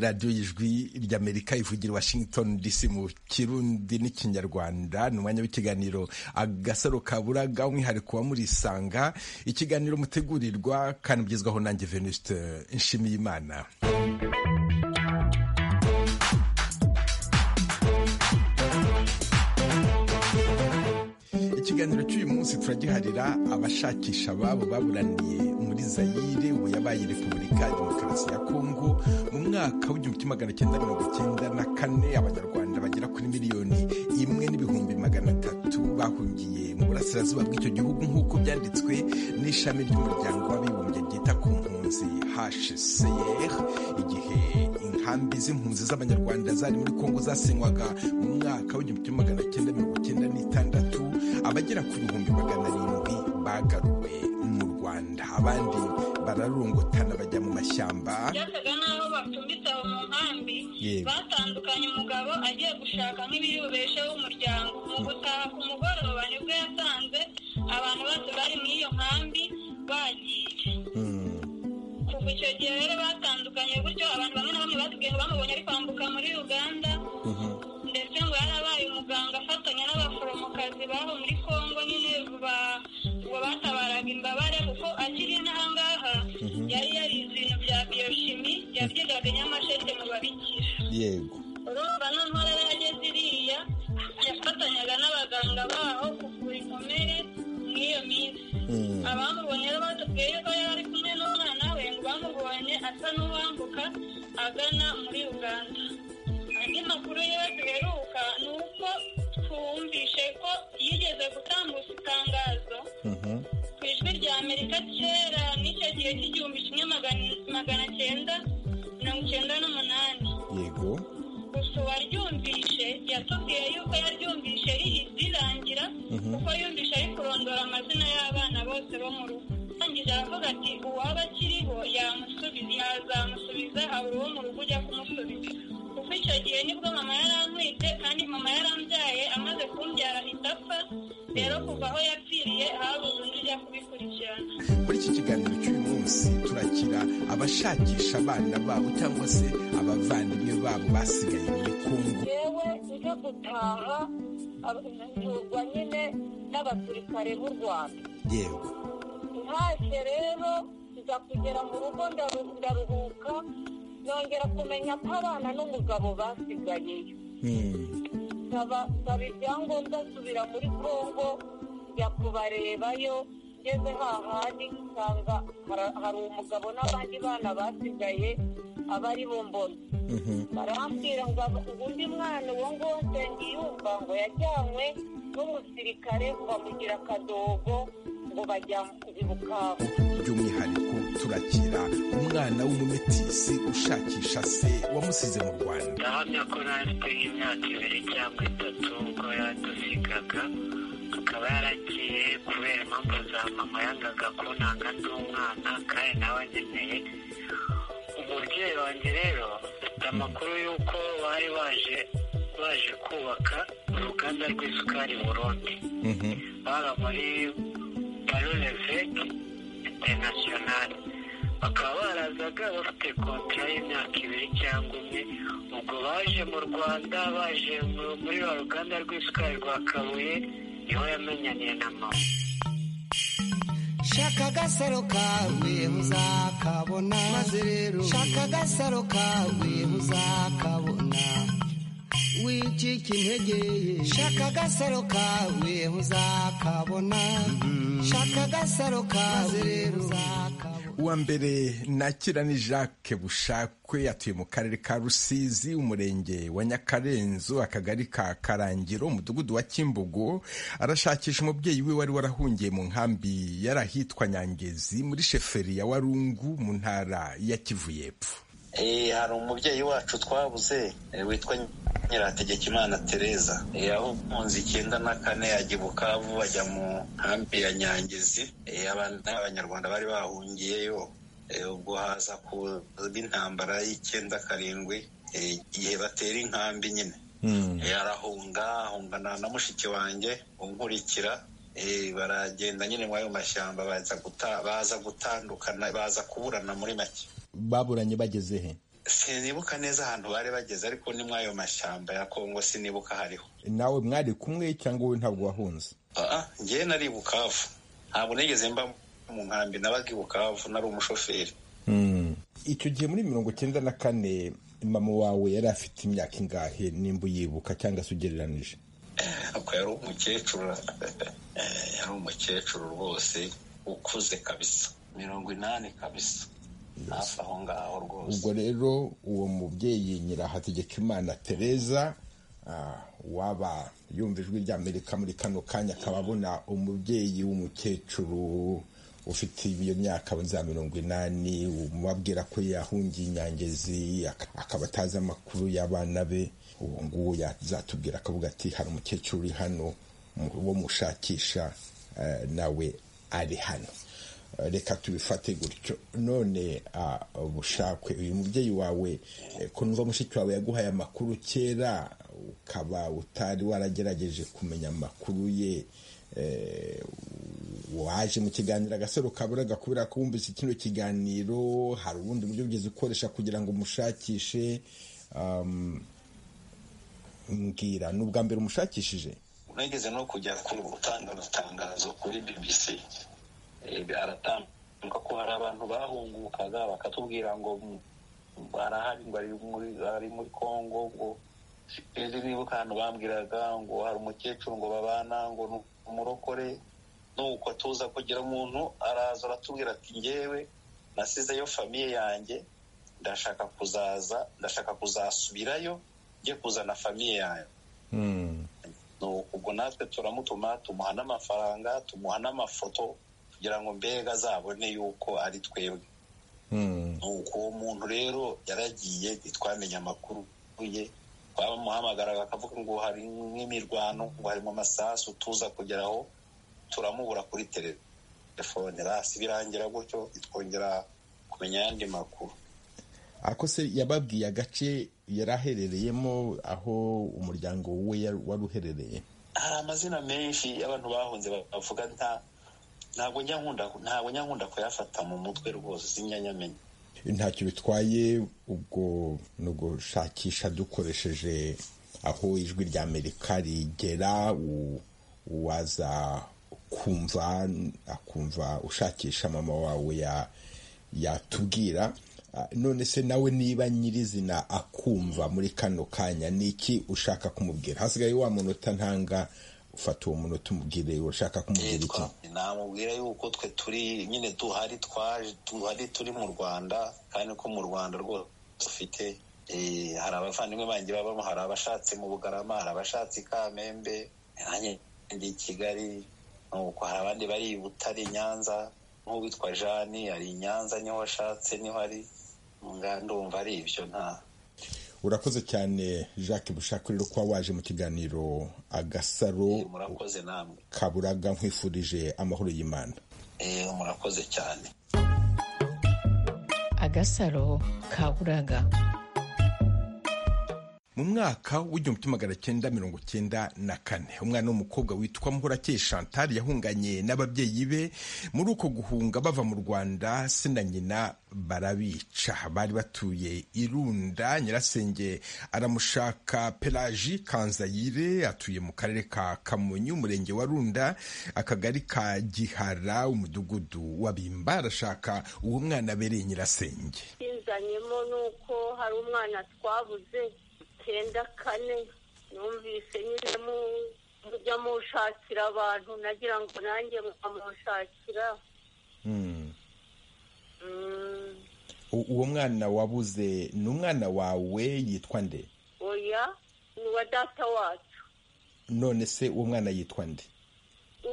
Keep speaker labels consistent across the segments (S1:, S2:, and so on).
S1: radiyo y'ijwi ry'amerika ivugira washington dc mu kirundi n'ikinyarwanda ni umwanya w'ikiganiro agasaro kaburaga umwihariko wa murisanga ikiganiro mutegurirwa kandi ugezwaho nanjye venuste nshimiyimana ikiganiro cy'uyu munsi turagiharira abashakisha ababo baburaniye muri zayire ubu yabaye repubulika ya demokarasi ya kongo mu mwaka w'igihumbi kimwe magana cyenda mirongo icyenda na kane abanyarwanda bagera kuri miliyoni imwe n'ibihumbi magana atatu bahungiye mu burasirazuba bw'icyo gihugu nk'uko byanditswe n'ishami ry'umuryango w'abibumbye ryita ku mpunzi hcr igihe inkambi z'impunzi z'abanyarwanda zari muri kongo zasenywaga mu mwaka w'igihumbi kimwe magana cyenda mirongo icyenda n'itandatu abagera ku bihumbi magana arindwi bagaruwe mu rwanda abandi bararungutana bajya mu mashyamba
S2: byasaga n'aho bacumbitse aho mu nkambi batandukanye umugabo agiye gushaka nk'ibiyubesheho umuryango mu gutaha ku mugoroba nibwo yasanze abantu bose bari muri iyo nkambi bagiye kuva icyo gihe rero batandukanye gutyo abantu bamwe na bamwe batubwiye ngo bamubonye ari kwambuka muri uganda ndetse ngo yarabaye umuganga afatanya n'abaforomokazi babo muri congo nyine ngo batabaraga imbabare kuko akiri n'ahangaha yari yarize ibintu bya biyoshimi yabyigaga nyamasheke mu babikira
S1: yego
S2: urumva noneho rero yageze iriya yafatanyaga n'abaganga baho kuvura inkomere muri iyo minsi abamubonye rero batubwiye ko yari kumwe n'umwana we ngo bamubonye asa n'uwambuka agana muri uganda andi makuru yewe duheruka ni uko twumvishe ko yigeze gutambutsa itangazo ku ijwi rya amerika kera n'icyo gihe cy'igihumbi kimwe magana cyenda mirongo icyenda n'umunani
S1: yego
S2: gusa uwaryumvishe yatubwiye yuko yaryumvishe rirangira kuko yumvishe ari kurondora amazina y'abana bose bo mu rugo arangije aravuga ati uwaba akiriho yamusubiza yazamusubiza hari uwo mu rugo ujya kumusubiza kuko icyo gihe nibwo mama yarantwite kandi mama yarambyaye amaze kumbyara ahita apfa rero kuva aho yapfiriye habuze undi ujya kubikurikirana
S1: muri iki kiganiro cy'uyu munsi turakira abashakisha abana babo cyangwa se abavandimwe babo basigaye muri kongo
S3: yewe ujya gutaha abahugurwa nyine n'abasirikare b'u rwanda
S1: yewe
S3: ntashye rero nza kugera mu rugo ndaru- ndaruhuka nongera kumenya ko abana n'umugabo basigayeyo
S1: Hmm.
S3: nsaba nsaba ibyangombwa nsubira muri kongo njya kubarebayo ngeze hahandi nsanga hara- hari umugabo n'abandi bana basigaye abari bo mbona
S1: Mhm.
S3: barambwira ngo aba- ngo undi mwana uwo nguwo nsengiyumva ngo yajyanywe n'umusirikare bamugira akadogo ngo bajya i bukavu
S1: by'umwihariko turakira umwana w'umumetisi ushakisha se wamusize mu rwanda
S4: ndahamya ko natwe nk'imyaka ibiri cyangwa itatu ubwo yadusigaga akaba yaragiye kubera impamvu za mama yangaga kunanga ndi umwana kandi nawe ankeneye umubyeyi wanjye rero afite amakuru y'uko bari baje baje kubaka uruganda rw'isukari burundi
S1: Mhm.
S4: bara muri baroleveke interinasiyonari bakaba barazaga bafite kontara y'imyaka ibiri cyangwa umwe ubwo baje mu rwanda baje mu- muri rwa ruganda rw'isukari rwa kabuye niho yamenyaniye na mama
S5: shaka agasaro kawe muzakabona maze rero shaka agasaro kawe muzakabona wicika intege shaka agasaro kawe muzakabona shaka agasaro kawe rero muzakabona
S1: uwa mbere nakira ni jacques bushakwe atuye mu karere ka rusizi umurenge wa nyakarenzo akagari ka karangiro umudugudu wa kimbogo arashakisha umubyeyi we wari warahungiye mu nkambi yari ahitwa nyangezi muri sheferi ya warungu mu ntara ya kivu y'epfo
S6: Eh, hari umubyeyi wacu twabuze eh, witwa nyirategekimana tereza Eh, yahunze icyenda na kane yajya i bukavu bajya mu nkambi ya nyangezi Eh, abana abanyarwanda bari bahungiyeyo Eh, ubwo haza kuba intambara y'icyenda karindwi eh, igihe batera inkambi nyine Eh, arahunga ahungana na mushiki wanjye unkurikira Eh, baragenda nyine muri ayo mashyamba baza guta- baza gutandukana baza kuburana muri make
S1: baburanye bageze he
S6: sinibuka neza ahantu bari bageze ariko ni mw'ayo mashyamba ya kongo sinibuka hariho
S1: nawe mwari kumwe cyangwa wowe ntabwo wahunze
S6: ngewe nari bukavu ntabwo nigeze mba mu nkambi nabaga i bukavu nari umushoferi
S1: icyo gihe muri mirongo icyenda na kane mama wawe yari afite imyaka ingahe nimba uyibuka cyangwa se ugereranije
S6: ako yari umukecuru yari umukecuru rwose ukuze kabisa mirongo inani kabisa hafi aho ngaho rwose
S1: ubwo rero uwo mubyeyi nyirahategekimana tereza waba yumva ijwi ry'amerika muri kano kanya akaba abona umubyeyi w'umukecuru ufite iyo myaka za mirongo inani umubabwira ko yahungiye inyangezi akaba atazi amakuru y'abana be uwo nguwo yazatubwira akavuga ati hari umukecuru uri hano wo mushakisha nawe ari hano reka tubifate gutyo none bushakwe uyu mubyeyi wawe kumva mushiki wawe yaguhaye amakuru kera ukaba utari waragerageje kumenya amakuru ye waje mu kiganiro agasaro kaburaga kubera ko wumvise kino kiganiro hari ubundi buryo bwiza ukoresha kugira ngo umushakishe mbwira ni ubwa mbere umushakishije
S6: unageze no kujya gutanga urutangazo kuri bbc aratambuka ko hari abantu bahungukaga bakatubwira ngo barahari ngo ari muri congo ngo sinzi nibuka ahantu bambwiraga ngo hari umukecuru ngo babana ngo ni umurokore nuko tuza kugira umuntu araza aratubwira ati ngewe nasizeyo famiye yanjye ndashaka kuzaza ndashaka kuzasubirayo njye kuzana famiye yanjye ubwo natwe turamutuma tumuha n'amafaranga tumuha n'amafoto kugira ngo mbega azabone yuko ari twebwe nuko uwo muntu rero yaragiye ntitwamenye amakuru ye twamuhamagara bakavuga ngo hari nk'imirwano ngo harimo amasasu tuza kugeraho turamubura kuri telefone rasi birangira gutyo twongera kumenya ayandi makuru
S1: ako se yababwiye agace yari aherereyemo aho umuryango we wari uherereye
S6: hari amazina menshi y'abantu bahunze bavuga nta ntabwo njya nkunda kuyafata mu mutwe rwose sinyanyamen
S1: ntacyo bitwaye ubwo ni ugushakisha dukoresheje aho ijwi rya amerika rigera waza kumva akumva ushakisha mama wawe yatubwira none se nawe niba nyirizina akumva muri kano kanya ni iki ushaka kumubwira hasigaye wa munota ntanga ufata uwo munota umubwire urashaka kumubwira iki
S6: namubwira yuko twe turi nyine duhari twaje duhari turi mu rwanda kandi ko mu rwanda rwose dufite hari abavandimwe banjye babamo hari abashatse mu bugarama hari abashatse i kamembe nanjye ndi i kigali nuko hari abandi bari i butare nyanza nk'uwitwa jani ari i nyanza niho washatse niho ari ndumva ari ibyo nta
S1: urakoze cyane jacques bushakiriro kuba waje mu kiganiro agasaro
S6: murakoze namwe
S1: kaburaga nkwifurije amahoro y'imana
S6: murakoze cyane
S7: agasaro kaburaga
S1: mu mwaka w'igihumbi kimwe magana cyenda mirongo cyenda na kane umwana w'umukobwa witwa muhorakeye chantal yahunganye n'ababyeyi be muri uko guhunga bava mu rwanda se na nyina barabica bari batuye irunda nyirasenge aramushaka pelaji kanzayire atuye mu karere ka kamonyi umurenge wa runda akagari ka gihara umudugudu wa bimba arashaka uwo mwana abereye nyirasenge
S3: inzanyemo ni uko hari umwana twabuze icyenda kane numvise nyine mujya mushakira abantu nagira ngo nanjye mukamushakira
S1: uwo mwana wabuze ni umwana wawe yitwa nde
S3: oya ni uwa data wacu
S1: none se uwo mwana yitwa nde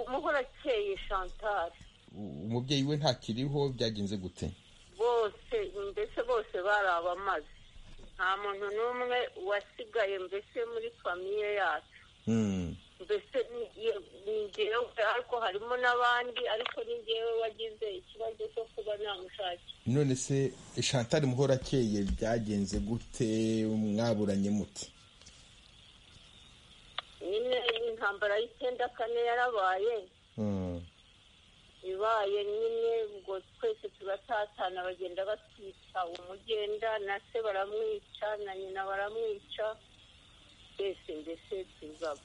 S3: umuhorakeye chantal
S1: umubyeyi we ntakiriho byagenze gute
S3: bose mbese bose bari abamaze nta muntu n'umwe wasigaye mbese muri famiye yacu mbese ni ngewe ariko harimo n'abandi ariko ni ngewe wagize ikibazo cyo kuba namushakira
S1: none se chantal muhorakeye byagenze gute mwaburanye muti
S3: nyine intambara y'icyenda kane yarabaye
S8: ibaye nyine ubwo twese tubatatana bagenda batwica umugenda na se baramwica na nyina baramwica twese mbese tuza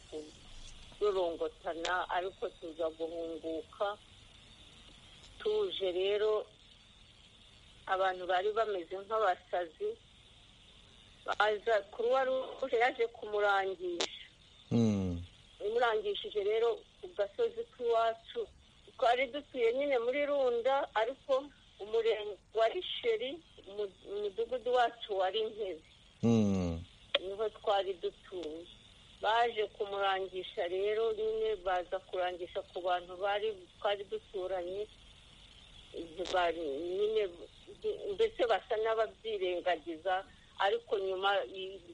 S8: kurorongotana ariko tuza guhunguka tuje rero abantu bari bameze nk'abasazi baza kuruwa ruje yaje kumurangisha imurangishije rero ku gasozi k'iwacu twari dutuye nyine muri runda ariko umurenge wa risheri umudugudu wacu wari nkezi niho twari dutuye baje kumurangisha rero nyine baza kurangisha ku bantu bari twari duturanye nyine mbese basa n'ababyirengagiza ariko nyuma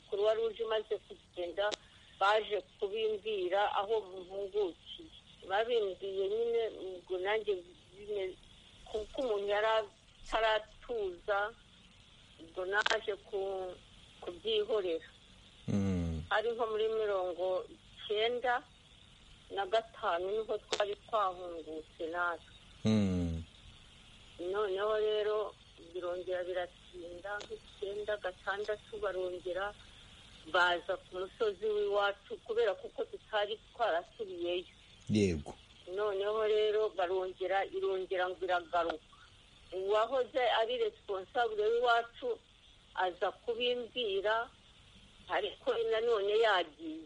S8: kuruwa ruje imaze kugenda baje kubimvira aho mpungukiye babimbiye nyine ubwo nanjye kuko umuntu yari ataratuza ubwo naje kubyihorera ari nko muri mirongo icyenda na gatanu niho twari twahungutse natwe noneho rero birongera biratinda nk'icyenda gatandatu barongera baza ku musozi w'iwacu kubera kuko tutari twarasubiyeyo
S1: yego
S8: noneho rero barongera irongera ngo iragaruka uwahoze ari responsable w'iwacu aza kubimbwira ariko nanone yagiye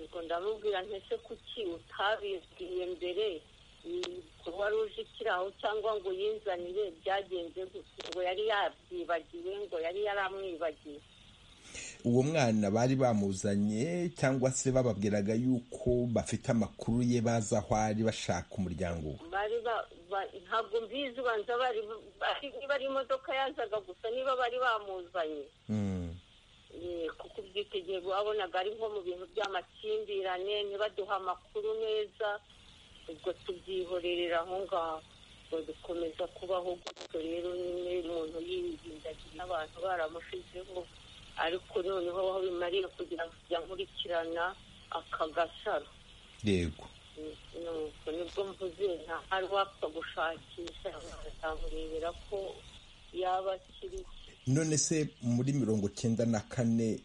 S8: ubwo ndamubwira ntese kuki utabibwiye mbere kuba ruje ikiraho cyangwa ngo yinzanire byagenze gusa ngo yari yabyibagiwe ngo yari yaramwibagiwe
S1: uwo mwana bari bamuzanye cyangwa se bababwiraga yuko bafite amakuru ye baza aho ari bashaka umuryango we
S8: ntabwo mbizi ubanza niba ari imodoka yazaga gusa niba bari bamuzanye kuko ubwitegeye wabonaga ari nko mu bintu by'amakimbirane ntibaduha amakuru neza ubwo tubyihorerera aho ngaho bikomeza kubaho gutyo rero nyine umuntu yirindagira n'abantu baramushizeho ariko noneho aho bimariye kugira ngo ujya nkurikirana aka gasaro
S1: yego
S8: nuko nibwo mvuze nta hari wapfa gushakisha bakamurebera ko yaba akiriho
S1: none se muri mirongo cyenda na kane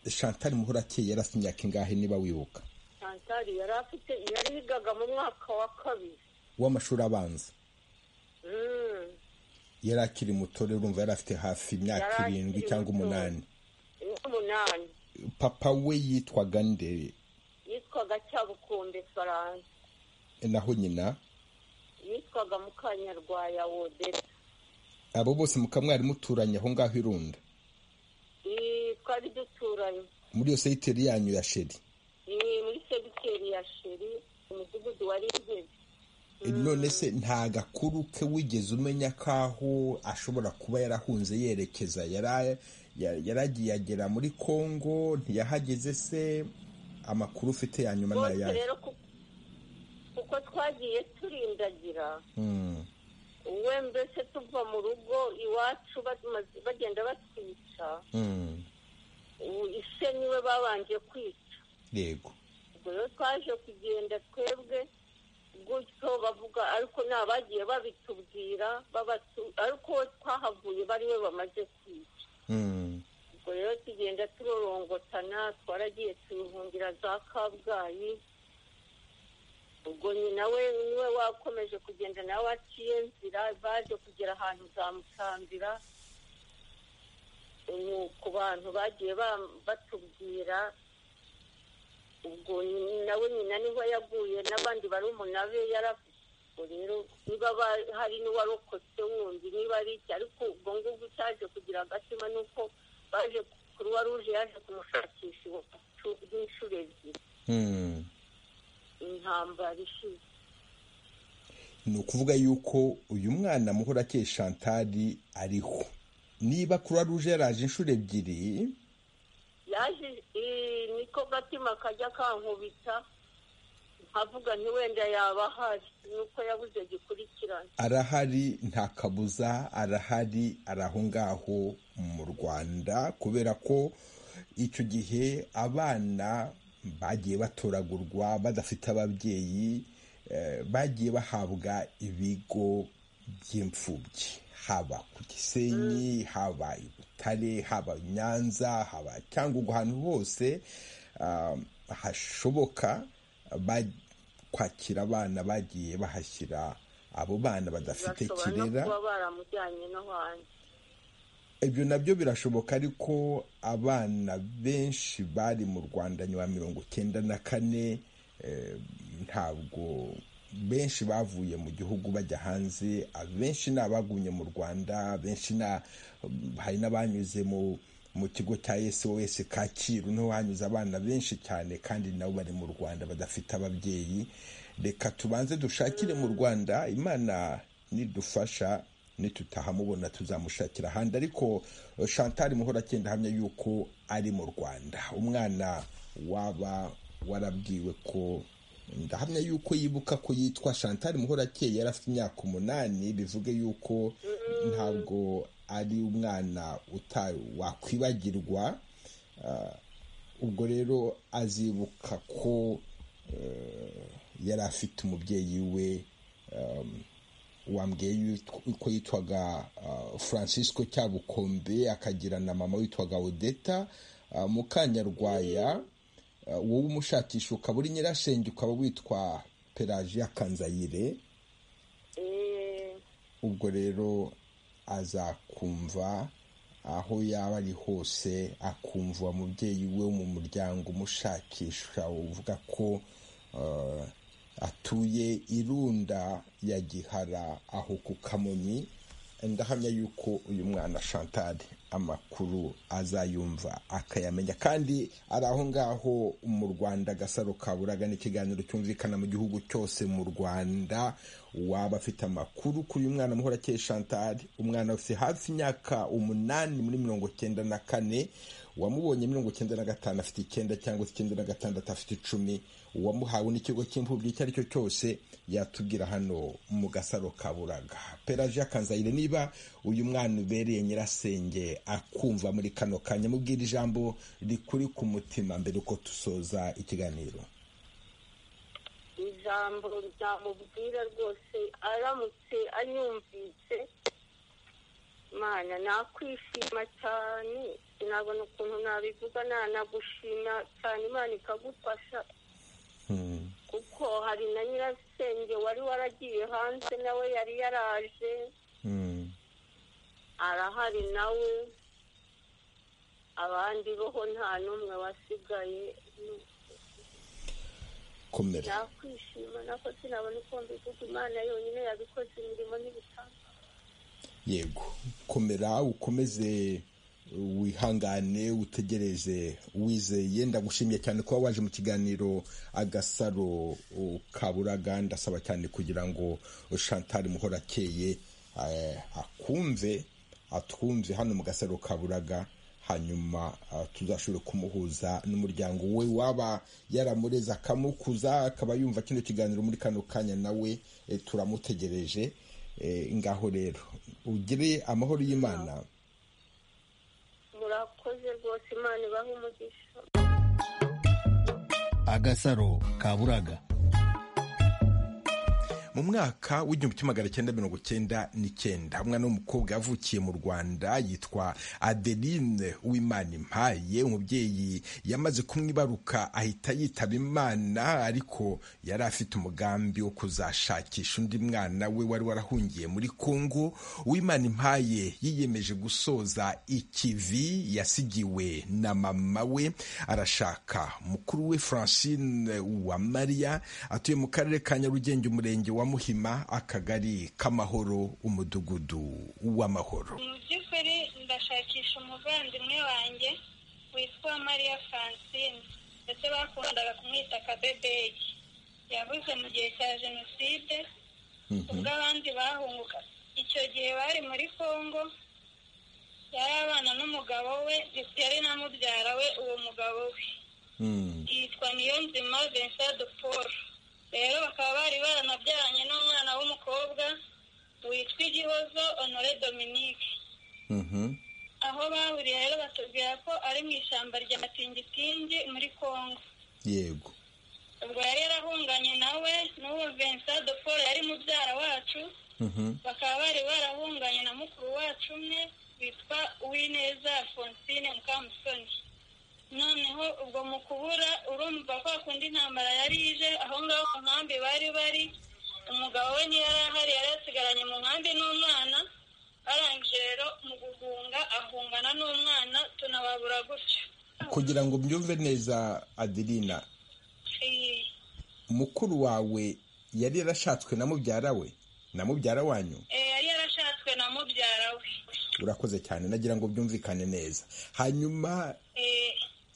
S1: shantari muhorakeye yarasa imyaka ingahe niba wibuka
S8: shantari yari afite yari yigaga mu mwaka wa kabiri
S1: w'amashuri abanza yari akiri muto rero urumva yari afite hafi imyaka irindwi cyangwa umunani
S8: umunani
S1: papa we yitwaga nde
S8: yitwaga cyabukunde faransa
S1: naho nyina
S8: yitwaga mukanyarwaya wodeta
S1: abo bose mukamwari muturanye aho ngaho irunda
S8: twari duturanye
S1: muri iyo segiteri yanyu ya sheri
S8: ni muri segiteri ya sheri umudugudu wari intebe
S1: none se nta gakuru ke wigeze umenya k'aho ashobora kuba yarahunze yerekeza yaragiye agera muri congo ntiyahageze se amakuru ufite ya nyuma ni ayahe
S8: kuko twagiye turindagira uwe mbese tuva mu rugo iwacu bagenda batwica ise niwe babanje kwica
S1: yego
S8: rero twaje kugenda twebwe gutyo bavuga ariko ni abagiye babitubwira ariko twahavuye bariwe bamaze kwica ubwo rero tugenda turorongotana twaragiye tubihungira za kabgayi ubwo nyina we niwe wakomeje kugenda nawe aciye nzira baje kugera ahantu zamutambira ni ku bantu bagiye batubwira ubwo nawe nyina niho yaguye n'abandi bari umunabe yarafite rero niba hari n'uwarokotse wundi niba ari iki ariko ubwo ngubwo utaje kugira agatima ni uko baje kuruwa ruje yaje kumushakisha iwacu nk'inshuro ebyiri intambara ishize
S1: ni ukuvuga yuko uyu mwana muhora akeye shantari ariho niba kuruwa ruje yaraje inshuro ebyiri
S8: yaje niko gatima kajya kankubita nkavuga ntiwenda yaba ahari nuko yabuze gikurikirana
S1: arahari nta kabuza arahari ari aho ngaho mu rwanda kubera ko icyo gihe abana bagiye batoragurwa badafite ababyeyi bagiye bahabwa ibigo by'imfubyi haba ku gisenyi haba i butare haba nyanza haba cyangwa ubwo hantu hose hashoboka kwakira abana bagiye bahashyira abo bana badafite kirera ibyo nabyo birashoboka ariko abana benshi bari mu rwanda nyuma ya mirongo icyenda na kane ntabwo benshi bavuye mu gihugu bajya hanze abenshi ni abagumye mu rwanda benshi hari n'abanyuze mu kigo cya sos kacyiru niho hanyuze abana benshi cyane kandi nabo bari mu rwanda badafite ababyeyi reka tubanze dushakire mu rwanda imana nidufasha nitutahamubona tuzamushakira ahandi ariko Chantal muhora agenda ahamya yuko ari mu rwanda umwana waba warabwiwe ko ndahamya yuko yibuka ko yitwa Chantal muhora akeye yari afite imyaka umunani bivuge yuko ntabwo ari umwana wakwibagirwa ubwo rero azibuka ko yari afite umubyeyi we wambwiye ko yitwaga francisco cyabukombe akagira na mama witwaga odeta mukanyarwaya wowe umushakisha ukaba uri nyirashenge ukaba witwa pelagia kanzayire ubwo rero azakumva aho yaba ari hose akumva umubyeyi we mu muryango umushakisha uvuga ko atuye irunda ya gihara aho ku kamonyi ndahamya yuko uyu mwana Chantal amakuru azayumva akayamenya kandi ari aho ngaho mu rwanda agasaro kaburaga n'ikiganiro cyumvikana mu gihugu cyose mu rwanda waba afite amakuru kuri uyu mwana muhora akeye Chantal umwana ufite hafi imyaka umunani muri mirongo cyenda na kane wamubonye mirongo icyenda na gatanu afite icyenda cyangwa icyenda na gatandatu afite icumi uwamuhawe n'ikigo cy'imfubyi icyo ari cyo cyose yatubwira hano mu gasaro ka buraga peraje kanzayire niba uyu mwana ubereye nyirasenge akumva muri kano kanya mubwira ijambo rikuri ku mutima mbere uko dusoza ikiganiro
S3: ijambo ryamubwira rwose aramutse anyumvise mana nakwishima cyane sinabona ukuntu nabivuga nanagushima cyane imana ikagufasha kuko hari na nyirasenge wari waragiye hanze nawe yari yaraje arahari nawe abandi boho nta n'umwe wasigaye nakwishima nako sinabona uko mbivuga imana yonyine yabikoze imirimo n'ibitabo
S1: yego komera ukomeze wihangane utegereze wizeye ndagushimiye cyane kuba waje mu kiganiro agasaro kaburaga ndasaba cyane kugira ngo Chantal muhora akeye akumve atwumve hano mu gasaro kaburaga hanyuma tuzashobore kumuhuza n'umuryango we waba yaramureza akamukuza akaba yumva kino kiganiro muri kano kanya nawe turamutegereje ngaho rero ugire amahoro y'imana
S3: murakoze rwose imana ibahe umugisha
S9: agasaro kaburaga
S1: mu mwaka w'igihumbi kimwe magana cyenda mirongo cyenda n'icyenda umwana w'umukobwa yavukiye mu rwanda yitwa adeline w'imana impaye umubyeyi yamaze kumwibaruka ahita yitaba imana ariko yari afite umugambi wo kuzashakisha undi mwana we wari warahungiye muri kongo uwimana impaye yiyemeje gusoza ikivi yasigiwe na mama we arashaka mukuru we francine wa mariya atuye mu karere ka nyarugenge umurenge wa muhima akagari k'amahoro umudugudu w'amahoro
S2: mu by'ukuri ndashakisha umuvandimwe wanjye witwa mariya francine ndetse bakundaga kumwita akabebeyi yabuze mu gihe cya jenoside ubwo abandi bahunguka icyo gihe bari muri congo yari abana n'umugabo we yari na mubyara we uwo mugabo we yitwa niyonzima vincent de paul rero bakaba bari baranabyaranye n'umwana w'umukobwa witwa igihozo honore dominique aho bahuriye rero batubwira ko ari mu ishyamba rya tingitingi muri congo
S1: yego
S2: ubwo yari yarahunganye nawe n'uwo vincent de paul yari mubyara wacu bakaba bari barahunganye na mukuru wacu umwe witwa uwineza alphonsine mukamusoni noneho ubwo mu kubura urumva ko hakunda intambara yari ije aho ngaho ku nkambi bari bari umugabo we niyo yari ahari yari yasigaranye mu nkambi n'umwana arangije rero mu guhunga ahungana n'umwana tunababura gutyo
S1: kugira ngo mbyumve neza adirina mukuru wawe yari yarashatswe na mubyara we na mubyara wanyu
S2: yari yarashatswe na mubyara we
S1: urakoze cyane nagira ngo byumvikane neza hanyuma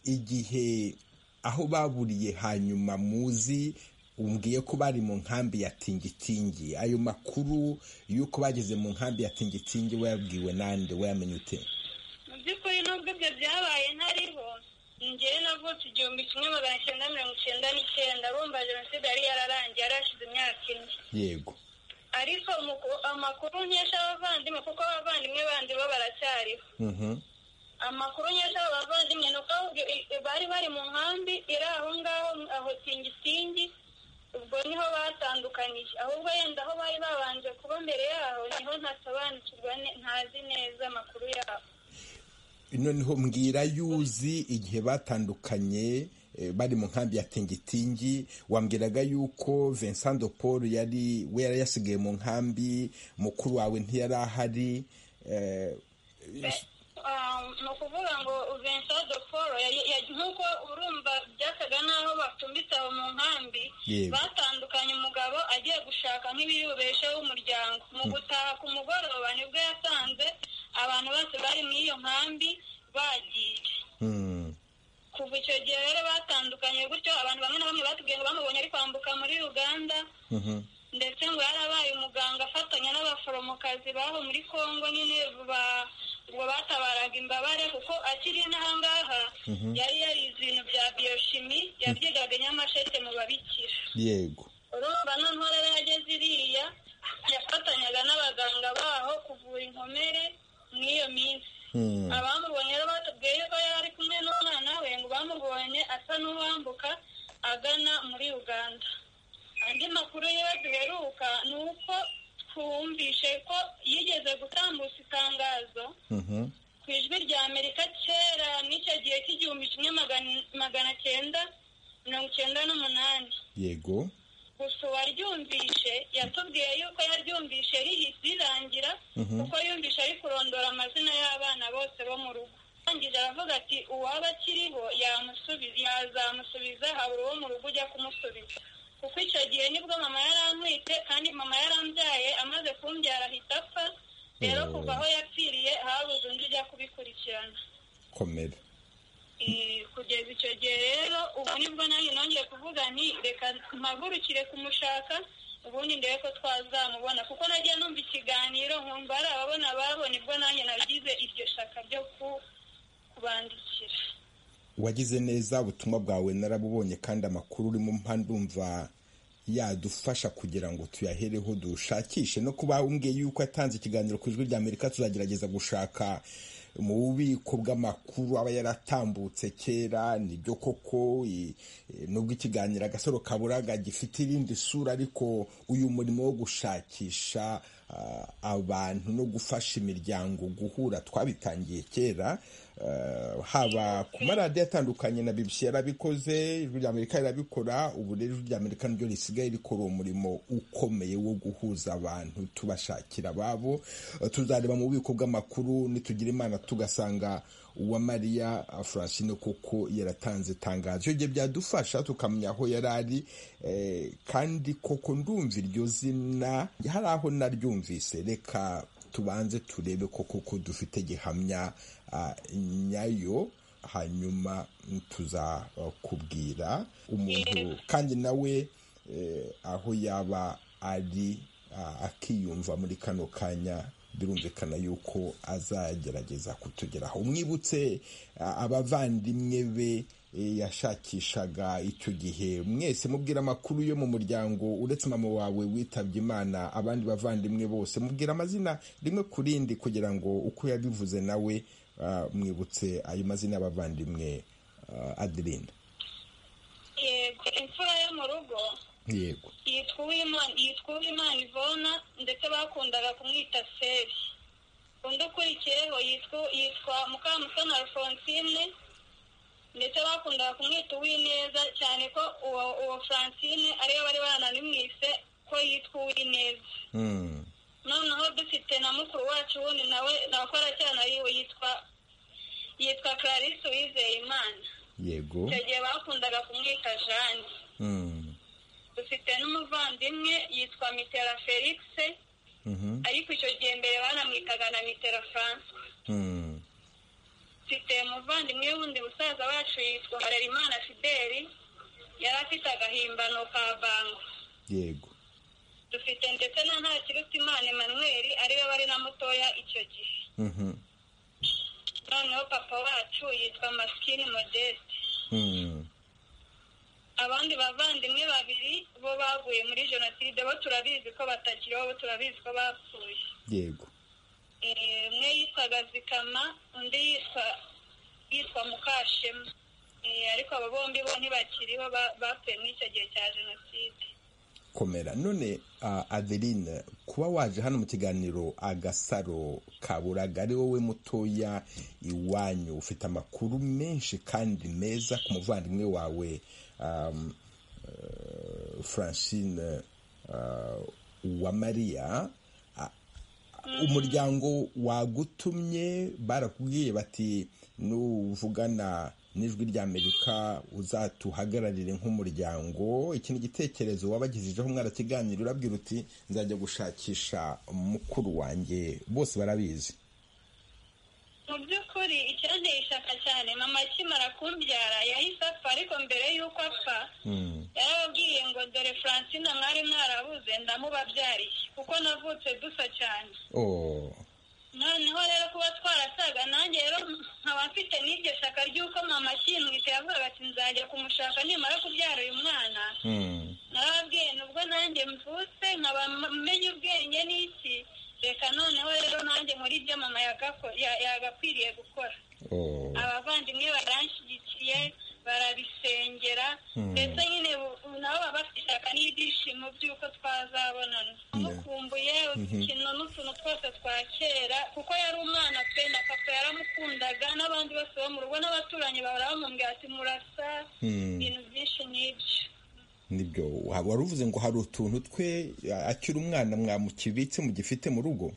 S1: igihe aho baburiye hanyuma muzi umbwiye ko bari mu nkambi ya tingitingi ayo makuru y'uko bageze mu nkambi ya tingitingi wayabwiwe nande wayamenye ute
S2: mu by'ukuri nubwo ibyo byabaye ntariho ngewe navutse igihumbi kimwe magana cyenda mirongo icyenda n'icyenda urumva jenoside yari yararangiye yarashize imyaka ine
S1: yego
S2: ariko amakuru nkesha abavandimwe kuko abavandimwe bandi bo baracyariho amakuru nkesha abavandimwe ni uko bari bari mu nkambi iri aho ngaho aho tingitingi ubwo niho batandukanyije ahubwo yenda aho bari babanje kuba mbere yaho niho ntasobanukirwa ntazi neza amakuru yabo
S1: noneho mbwira yuzi igihe batandukanye bari mu nkambi ya tingitingi wambwiraga yuko vincent de paul yari we yari yasigaye mu nkambi mukuru wawe ntiyari ahari
S2: ni ukuvuga ngo vincent de paul nk'uko urumva byasaga n'aho batumbitse aho mu nkambi batandukanye umugabo agiye gushaka nk'ibiyubesheho umuryango mu gutaha ku mugoroba nibwo yasanze abantu bose bari muri iyo nkambi bagiye kuva icyo gihe rero batandukanye gutyo abantu bamwe na bamwe batubwiye ngo bamubonye ari kwambuka muri uganda ndetse ngo yarabaye umuganga afatanya n'abaforomokazi baho muri congo nyine ubwo batabaraga imbabare kuko akiri n'ahangaha yari yarize ibintu bya biyoshimi yabyigaga nyamasheke mu babikira
S1: yego
S2: urumva noneho rero yageze iriya yafatanyaga n'abaganga baho kuvura inkomere muri iyo minsi abamubonye rero batubwiye ko yari kumwe n'umwana we ngo bamubonye asa n'uwambuka agana muri uganda andi makuru yiwe duheruka ni uko twumvishe ko yigeze gutambutsa itangazo ku ijwi rya amerika kera n'icyo gihe cy'igihumbi kimwe magana cyenda mirongo icyenda n'umunani
S1: yego
S2: gusa uwaryumvishe yatubwiye yuko yaryumvishe rirangira kuko yumvishe ari kurondora amazina y'abana bose bo mu rugo arangije aravuga ati uwaba akiriho yazamusubiza habura uwo mu rugo ujya kumusubiza kuko icyo gihe nibwo mama yarantwite kandi mama yarambyaye amaze kumbyara ahita apfa rero kuva aho yapfiriye habuze undi ujya kubikurikirana
S1: komera
S2: kugeza icyo gihe rero ubu nibwo nanjye nongeye kuvuga nti reka mpagurukire kumushaka ubundi ndebe ko twazamubona kuko nagiye numva ikiganiro nkumva ari ababona babona ibwo nanjye nagize iryo shaka ryo kubandikira
S1: wagize neza ubutumwa bwawe narabubonye kandi amakuru urimo ndumva yadufasha kugira ngo tuyahereho dushakishe no kuba umbwiye yuko yatanze ikiganiro ku ijwi rya amerika tuzagerageza gushaka mu bubiko bw'amakuru aba yaratambutse kera nibyo koko nubwo ikiganiro agasaro kaburaga gifite irindi sura ariko uyu murimo wo gushakisha abantu no gufasha imiryango guhura twabitangiye kera haba ku maradiyo atandukanye na BBC yarabikoze ijwi rya amerika rirabikora ubu rero ijwi rya amerika niryo risigaye rikora umurimo ukomeye wo guhuza abantu tubashakira ababo tuzareba mu bubiko bw'amakuru nitugira imana tugasanga uwa mariya francine kuko yaratanze itangazo ibyo byadufasha tukamenya aho yari ari kandi koko ndumva iryo zina hari aho naryumvise reka tubanze turebe koko ko dufite gihamya nyayo hanyuma tuzakubwira umuntu kandi nawe aho yaba ari akiyumva muri kano kanya birumvikana yuko azagerageza kutugeraho umwibutse abavandimwe be yashakishaga icyo gihe mwese mubwira amakuru yo mu muryango uretse mama wawe witabye imana abandi bavandimwe bose mubwira amazina rimwe ku rindi kugira ngo uko yabivuze nawe mwibutse ayo mazina y'abavandimwe adirinda
S2: yego imfura yo mu rugo
S1: yego
S2: yitwa uwimana yitwa uwimana ivona ndetse bakundaga kumwita seri undi ukurikiyeho yitwa yitwa mukamusana alphonsine ndetse bakundaga kumwita uwineza cyane ko uwo uwo francine ariyo bari baranamwise ko yitwa uwineza noneho dufite na mukuru wacu wundi nawe nakora cyane yiwe yitwa yitwa clarisse uwizeye imana
S1: yego
S2: icyo gihe bakundaga kumwita jane dufite n'umuvandimwe yitwa mitera felix
S1: Mhm.
S2: ariko icyo gihe mbere banamwitaga na mitera francois
S1: Mm.
S2: mfite umuvandimwe wundi musaza wacu yitwa harerimana fideli yari afite agahimbano ka bango
S1: yego
S2: dufite ndetse na ntakirutimana emmanuel ariwe bari na mutoya icyo gihe
S1: Mhm.
S2: noneho papa wacu yitwa masikini modeste
S1: Mm.
S2: abandi bavandimwe babiri bo baguye muri jenoside bo turabizi ko batakiriho bo turabizi ko bapfuye
S1: yego
S2: Eh, umwe yitwaga zikama undi yitwa yitwa mukashema Eh, ariko abo bombi bo ntibakiriho ba- bapfuye muri icyo gihe cya jenoside
S1: komera none ah, adeline kuba waje hano mu kiganiro agasaro ka buraga ari wowe mutoya iwanyu ufite amakuru menshi kandi meza ku muvandimwe wawe um, eh, francine uh, wa maria Ah, umuryango wagutumye barakubwiye bati nuvugana n'ijwi ry'amerika uzatuhagararire nk'umuryango iki ni igitekerezo wabagejejeho mwarakiganira urabwira uti nzajya gushakisha mukuru wanjye bose barabizi
S2: mu by'ukuri icyanteye ishyaka cyane mama akimara kumbyara yahise apfa ariko mbere y'uko apfa yarababwiye ngo dore francine mwari mwarabuze ndamubabyariye kuko navutse dusa cyane
S1: Oh,
S2: noneho rero kuba twarasaga nanjye rero nkaba mfite n'iryo shyaka ry'uko mama akimwita yavugaga ati nzajya kumushaka nimara kubyara uyu mwana
S1: mm,
S2: narababwiye nubwo nanjye mvutse nkaba menya ubwenge n'iki reka noneho rero nanjye muri ibyo mama yagako- ya- yagakwiriye gukora
S1: oh,
S2: abavandimwe baranshyigikiye barabisengera
S1: Hmm.
S2: ndetse nyine bu- ubu nabo baba bafite ishyaka n'ibyishimo by'uko twazabonana umukumbuye udukino n'utuntu twose twa kera kuko yari umwana pe na papa yaramukundaga n'abandi bose bo mu rugo n'abaturanyi bahora bamubwira ati murasa
S1: mm.
S2: ibintu byinshi n'ibyo
S1: nibyo wa- wari uvuze ngo hari utuntu twe a- akiri umwana mwamukibitse mugifite mu rugo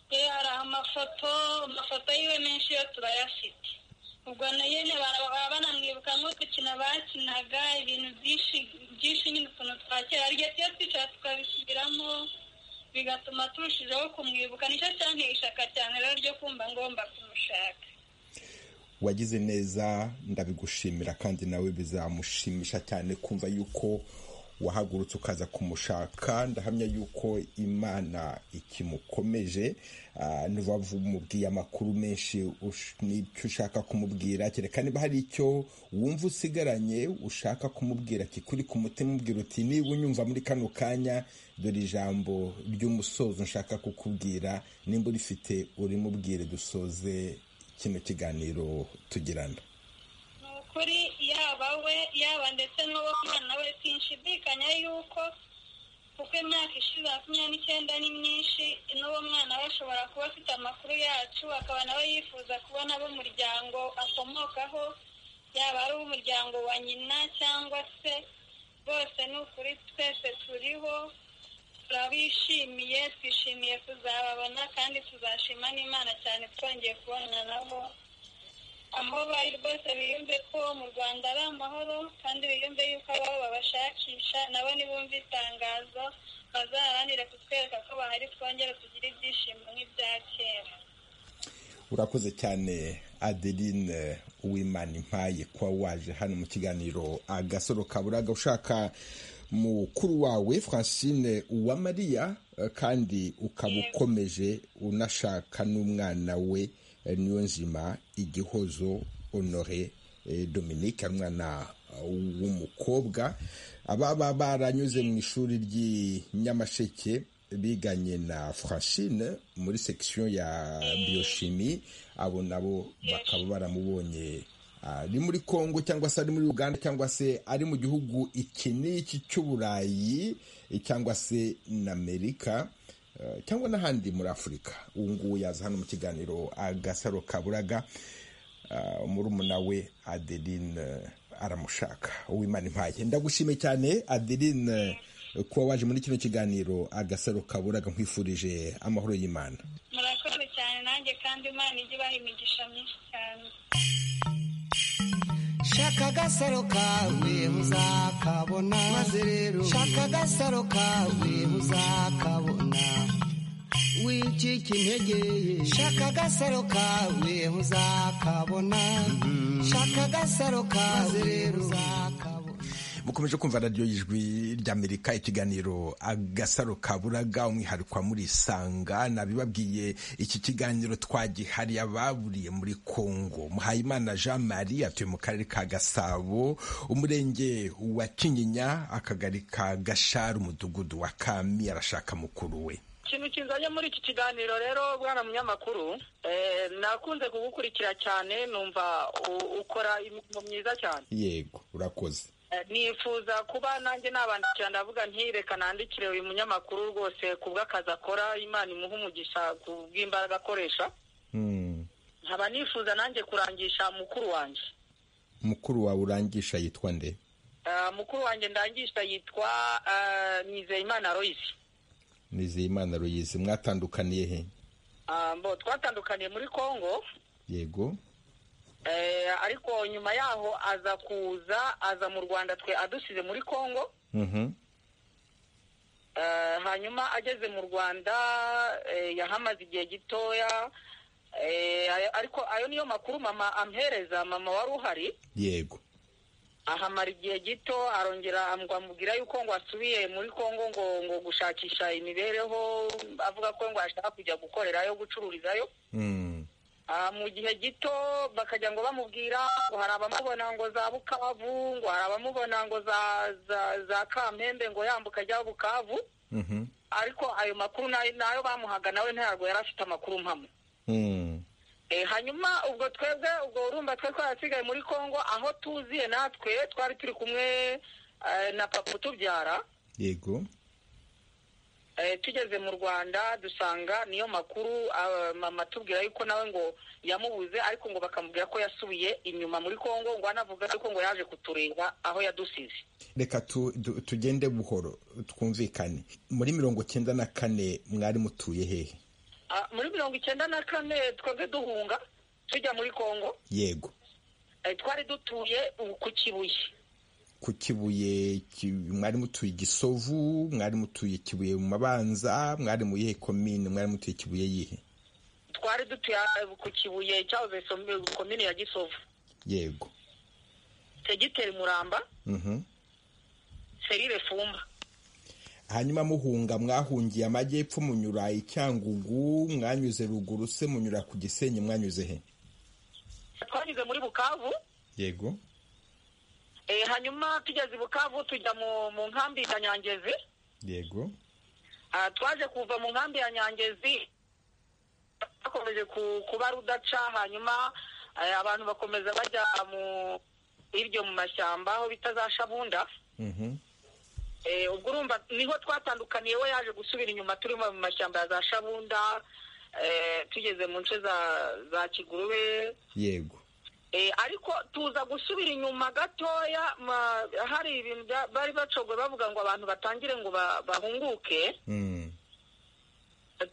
S2: Eh, hari amafoto amafoto yiwe menshi yo turayafite ubwo na nyine baba banamwibuka nk'udukino bakinaga ibintu byinshi byinshi nyine utuntu twa kera arya tuyo twicara tukabisubiramo bigatuma turushijeho kumwibuka nicyo cyanteye ishyaka cyane rero ryo kumva ngomba kumushaka
S1: wagize neza ndabigushimira kandi nawe bizamushimisha cyane kumva yuko wahagurutse ukaza kumushaka ndahamya yuko imana ikimukomeje Ah, ntuba umubwiye amakuru menshi ush- n'icyo ushaka kumubwira kereka niba hari icyo wumva usigaranye ushaka kumubwira kikuri ku mutima ubwira uti niba unyumva muri kano kanya dore ijambo ry'umusozo nshaka kukubwira nimba urifite urimubwire dusoze kino kiganiro tugirana
S2: ni ukuri yaba we yaba ndetse n'uwo mwana we sinshidikanya yuko kuko imyaka ishize makumyabiri n'icyenda ni myinshi n'uwo mwana we ashobora kuba afite amakuru yacu akaba nawe yifuza kubona ab'umuryango akomokaho yaba ari umuryango wa nyina cyangwa se bose ni ukuri twese turiho turabishimiye twishimiye kuzababona kandi tuzashima n'imana cyane twongeye kubonana nabo aho bari rwose biyumve ko mu rwanda ari amahoro kandi biyumve yuko ababo babashakisha nabo nibumva itangazo bazaharanire kutwereka ko bahari twongere tugire ibyishimo nk'ibya kera
S1: urakoze cyane adeline uwimana impaye kuba waje hano mu kiganiro agasoro kaburaga ushaka mukuru wawe francine uwamariya eh, kandi ukaba ukomeje unashaka n'umwana we eh, niyo nzima igihozo honore eh, dominique ari umwana eh, w'umukobwa ababa baranyuze mu ishuri ry'i nyamasheke biganye na francine muri section ya biochimie abo nabo bakaba baramubonye ari muri kongo cyangwa se ari muri uganda cyangwa se ari mu gihugu iki n'iki cy'uburayi cyangwa se na amerika cyangwa n'ahandi muri afurika ubu ngubu yaza hano mu kiganiro agasaro kaburaga murumuna we adeline aramushaka uwimana impaye ndagushimiye cyane adeline kuba waje muri kino kiganiro agasaro kaburaga nkwifurije amahoro y'imana
S2: murakoze cyane nanjye kandi imana ijya ibaha imigisha myinshi cyane
S5: shaka agasaro kawe muzakabona maze rero shaka agasaro kawe muzakabona wicika intege shaka agasaro kawe muzakabona shaka agasaro kawe rero uzakabona
S1: mukomeje kumva radiyo y'ijwi ry'amerika ikiganiro agasaro kaburaga umwihariko murisanga nabibabwiye iki kiganiro twagihariye ababuriye muri congo muhayimana jean marie atuye mu karere ka gasabo umurenge wa kinyinya akagari ka gashari umudugudu wa kami arashaka mukuru we
S10: ikintu kizanye muri iki kiganiro rero bwana munyamakuru nakunze kugukurikira cyane numva ukora imirimo myiza cyane
S1: yego urakoze
S10: nifuza kuba nanjye nabandikira ndavuga ntireka nandikire uyu munyamakuru rwose ku bw'akazi akora imana imuha umugisha ku bw'imbaraga akoresha nkaba nifuza nanjye kurangisha mukuru wanjye
S1: mukuru wawe urangisha yitwa nde
S10: mukuru wanjye ndangisha yitwa Nizeyimana royisi
S1: Nizeyimana royisi mwatandukaniye he
S10: mbo twatandukaniye muri congo
S1: yego
S10: ariko nyuma yaho aza kuza aza mu rwanda twe adusize muri congo hanyuma ageze mu rwanda yahamaze igihe gitoya ariko ayo niyo makuru mama amhereza mama wari uhari
S1: yego
S10: ahamara igihe gito arongera amubwira yuko ngo asubiye muri congo ngo ngo gushakisha imibereho avuga ko ngo ashaka kujya gukorerayo gucururizayo mu gihe gito bakajya ngo bamubwira ngo hari abamubona ngo za bukavu ngo hari abamubona ngo za kampembe ngo yambuka ajya bukavu ariko ayo makuru nayo bamuhaga nawe ntabwo yari afite amakuru mpamwe hanyuma ubwo twebwe ubwo urumva twe twarasigaye muri congo aho tuziye natwe twari turi kumwe na papa utubyara
S1: yego
S10: tugeze mu rwanda dusanga niyo makuru mama tubwira yuko nawe ngo yamubuze ariko ngo bakamubwira ko yasubiye inyuma muri congo ngo anavuga yuko ngo yaje kutureba aho yadusize
S1: reka tugende buhoro twumvikane muri mirongo icyenda na kane mwari mutuye hehe
S10: muri mirongo icyenda na kane twebwe duhunga tujya muri congo
S1: yego
S10: twari dutuye ku kibuye
S1: ku kibuye mwari mutuye igisovu mwari mutuye kibuye mu mabanza mwari mu yihe komine mwari mutuye kibuye yihe
S10: twari dutuye ku kibuye cyahoze komine ya gisovu
S1: yego
S10: segiteri muramba serire fumba
S1: hanyuma muhunga mwahungiye amajyepfo munyura icyangugu mwanyuze ruguru se munyura ku gisenyi mwanyuze he
S10: twanyuze muri bukavu
S1: yego
S10: hanyuma tugeze i bukavu tujya mu nkambi ya nyangezi
S1: yego
S10: twaje kuva mu nkambi ya nyangezi bakomeje kuba rudaca hanyuma abantu bakomeza bajya mu hirya mu mashyamba aho bita za shabunda ubwo urumva niho twatandukaniye we yaje gusubira inyuma turimo mu mashyamba ya za shabunda tugeze mu nce za kigurube
S1: yego
S10: ariko tuza gusubira inyuma gatoya hari ibintu bari bacogwe bavuga ngo abantu batangire ngo bahunguke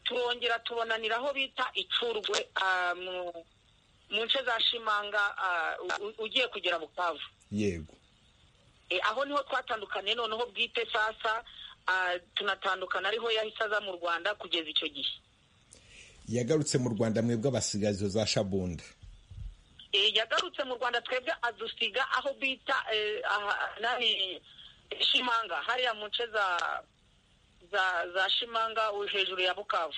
S10: turongera tubonanira aho bita icurwe mu nce za shimanga ugiye kugera bukavu
S1: yego
S10: aho niho twatandukaniye noneho bwite sasa tunatandukana ariho yahise aza mu rwanda kugeza icyo gihe
S1: yagarutse mu rwanda mwebwe abasigazo za shabunda
S10: yagarutse mu rwanda twebwe adusiga aho bita shimanga hariya mu nce za shimanga hejuru ya bukavu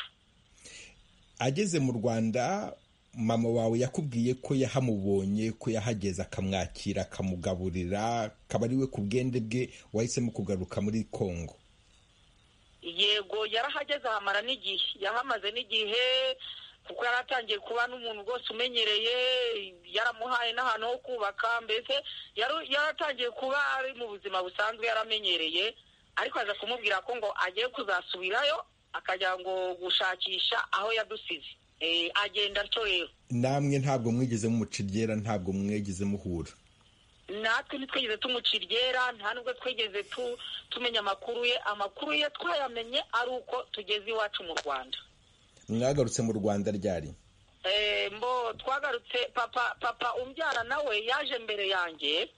S1: ageze mu rwanda mama wawe yakubwiye ko yahamubonye ko yahageze akamwakira akamugaburira akaba ari we ku bwende bwe wahisemo kugaruka muri congo
S10: yego yarahageze ahamara n'igihe yahamaze n'igihe kuko yari atangiye kuba n'umuntu rwose umenyereye yaramuhaye n'ahantu ho kubaka mbese yari atangiye kuba ari mu buzima busanzwe yaramenyereye ariko aza kumubwira ko ngo agiye kuzasubirayo akajya ngo gushakisha aho yadusize agenda atyo rero
S1: namwe ntabwo mwigeze mumuciryera ntabwo mwigeze muhura
S10: natwe ntitwigeze tumuciryera nta nubwo twigeze tumenya amakuru ye amakuru ye twayamenye ari uko tugeze iwacu mu rwanda
S1: mwagarutse mu rwanda ryari
S10: mbo twagarutse papa papa umbyara nawe yaje mbere yanjye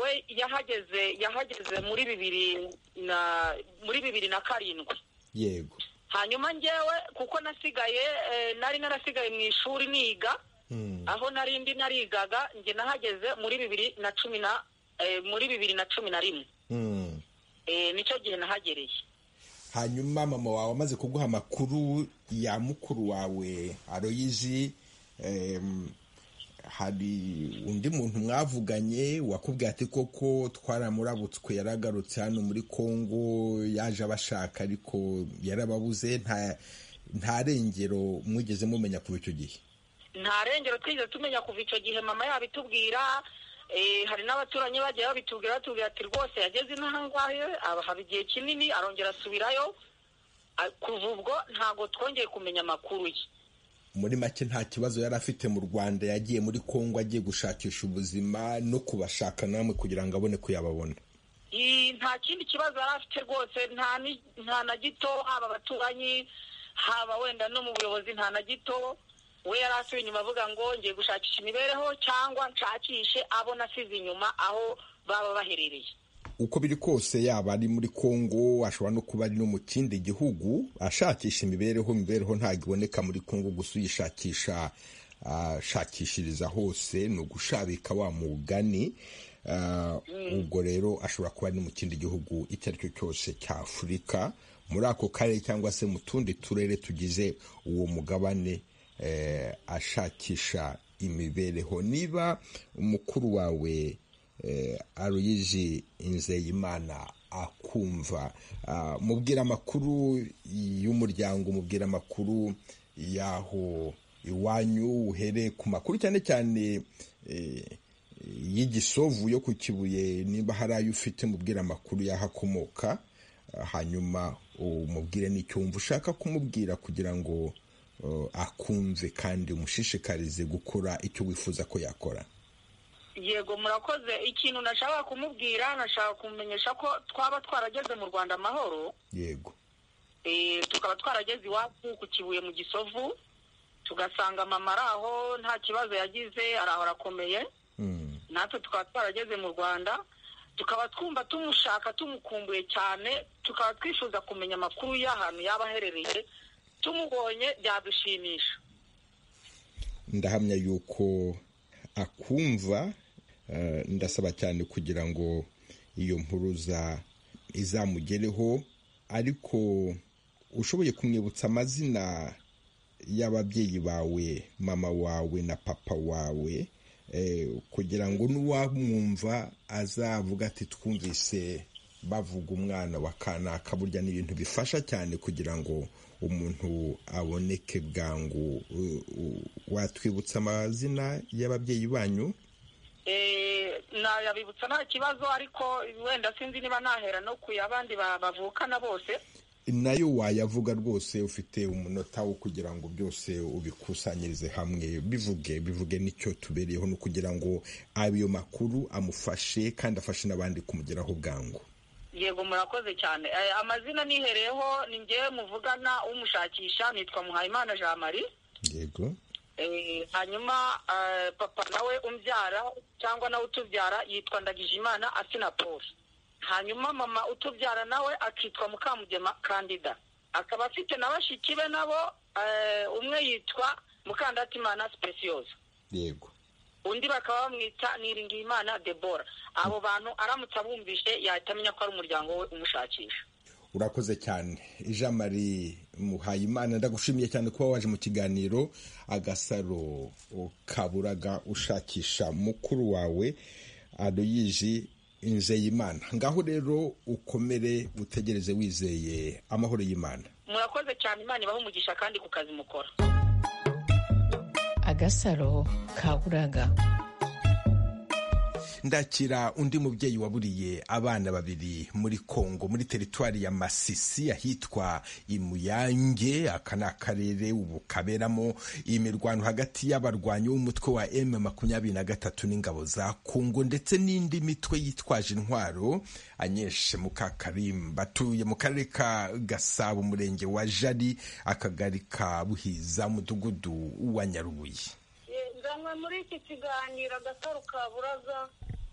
S10: we yahageze yahageze muri bibiri na muri bibiri na karindwi
S1: yego
S10: hanyuma ngewe kuko nasigaye nari narasigaye mu ishuri niga aho nari ndi narigaga njye nahageze muri bibiri na cumi na muri bibiri na cumi na rimwe nicyo gihe nahagereye
S1: hanyuma mama wawe amaze kuguha amakuru ya mukuru wawe aroyizi hari undi muntu mwavuganye wakubwiye ati koko twaramurabutswe yaragarutse hano muri congo yaje abashaka ariko yarababuze nta rengero mwigeze mumenya kuva icyo gihe
S10: nta rengero twigeze tumenya kuva icyo gihe mama yabitubwira hari n'abaturanyi bagiye babitubwira batubwira ati rwose yageze inaha ngahe haba igihe kinini arongera asubirayo kuva ubwo ntabwo twongeye kumenya amakuru ye
S1: muri make nta kibazo yari afite mu rwanda yagiye muri congo agiye gushakisha ubuzima no kubashaka namwe kugira ngo abone ko yababona
S10: nta kindi kibazo yari afite rwose nta na gito haba abaturanyi haba wenda no mu buyobozi nta na gito we yari asuye inyuma avuga ngo ngiye gushakisha imibereho cyangwa nshakishe abo nasize inyuma aho baba baherereye
S1: uko biri kose yaba ari muri congo ashobora no kuba ari no mu kindi gihugu ashakisha imibereho imibereho ntabwo iboneka muri congo gusa uyishakisha ashakishiriza hose ni ugushabika wa mugani ubwo rero ashobora kuba ari no mu kindi gihugu icyo ari cyo cyose cya afurika muri ako karere cyangwa se mu tundi turere tugize uwo mugabane ashakisha imibereho niba umukuru wawe aruyizi Nzeyimana akumva mubwira amakuru y'umuryango mubwira amakuru y'aho iwanyu uhereye ku makuru cyane cyane y'igisovu yo ku kibuye niba hari ayo ufite mubwira amakuru y'aho akomoka hanyuma umubwire n'icyo wumva ushaka kumubwira kugira ngo akunze kandi umushishikarize gukora icyo wifuza ko yakora
S10: yego murakoze ikintu nashaka kumubwira nashaka kumumenyesha ko twaba twarageze mu rwanda amahoro
S1: yego
S10: tukaba twarageze iwacu ku kibuye mu gisovu tugasanga mama ari aho nta kibazo yagize araho arakomeye natwe tukaba twarageze mu rwanda tukaba twumva tumushaka tumukumbuye cyane tukaba twifuza kumenya amakuru y'ahantu yaba aherereye tumubonye byadushimisha
S1: ndahamya yuko akumva ndasaba cyane kugira ngo iyo mpuruza izamugereho ariko ushoboye kumwibutsa amazina y'ababyeyi bawe mama wawe na papa wawe kugira ngo n'uwamwumva azavuga ati twumvise bavuga umwana wa kanaka burya ni ibintu bifasha cyane kugira ngo umuntu aboneke bwangu watwibutsa amazina y'ababyeyi banyu
S10: nayabibutsa nta kibazo ariko wenda sinzi niba nahera no ku abandi bavukana bose
S1: nayo wayavuga rwose ufite umunota wo kugira ngo byose ubikusanyirize hamwe bivuge bivuge n'icyo tubereyeho no kugira ngo ayo makuru amufashe kandi afashe n'abandi kumugeraho bwangu
S10: yego murakoze cyane amazina nihereyeho ni ngewe muvugana umushakisha nitwa muhayimana jean marie
S1: yego
S10: hanyuma papa nawe umbyara cyangwa nawe utubyara yitwa ndagijimana asina paul hanyuma mama utubyara nawe akitwa mukamugema kandida akaba afite na bashiki be nabo umwe yitwa mukandatimana sipesiyoza
S1: yego
S10: undi bakaba bamwita niringiyimana debora abo bantu aramutse abumvise yahita amenya ko ari umuryango we umushakisha
S1: urakoze cyane jean marie muhayimana ndagushimiye cyane kuba waje mu kiganiro agasaro kaburaga ushakisha mukuru wawe adoyiji nzeyimana ngaho rero ukomere utegereze wizeye amahoro y'imana
S10: murakoze cyane imana ibaha umugisha kandi ku kazi mukora
S7: agasaro kaburaga
S1: ndakira undi mubyeyi waburiye abana babiri muri kongo muri teritwari ya masisi ahitwa imuyange aka ni akarere ubu kaberamo imirwano hagati y'abarwanyi b'umutwe wa m makumyabiri na gatatu n'ingabo za kongo ndetse n'indi mitwe yitwaje intwaro anyeshe mukakarimba batuye mu karere ka gasabo umurenge wa jari akagari ka buhiza umudugudu wa nyarubuye
S3: nzanywe muri iki kiganiro agasaro kaburaza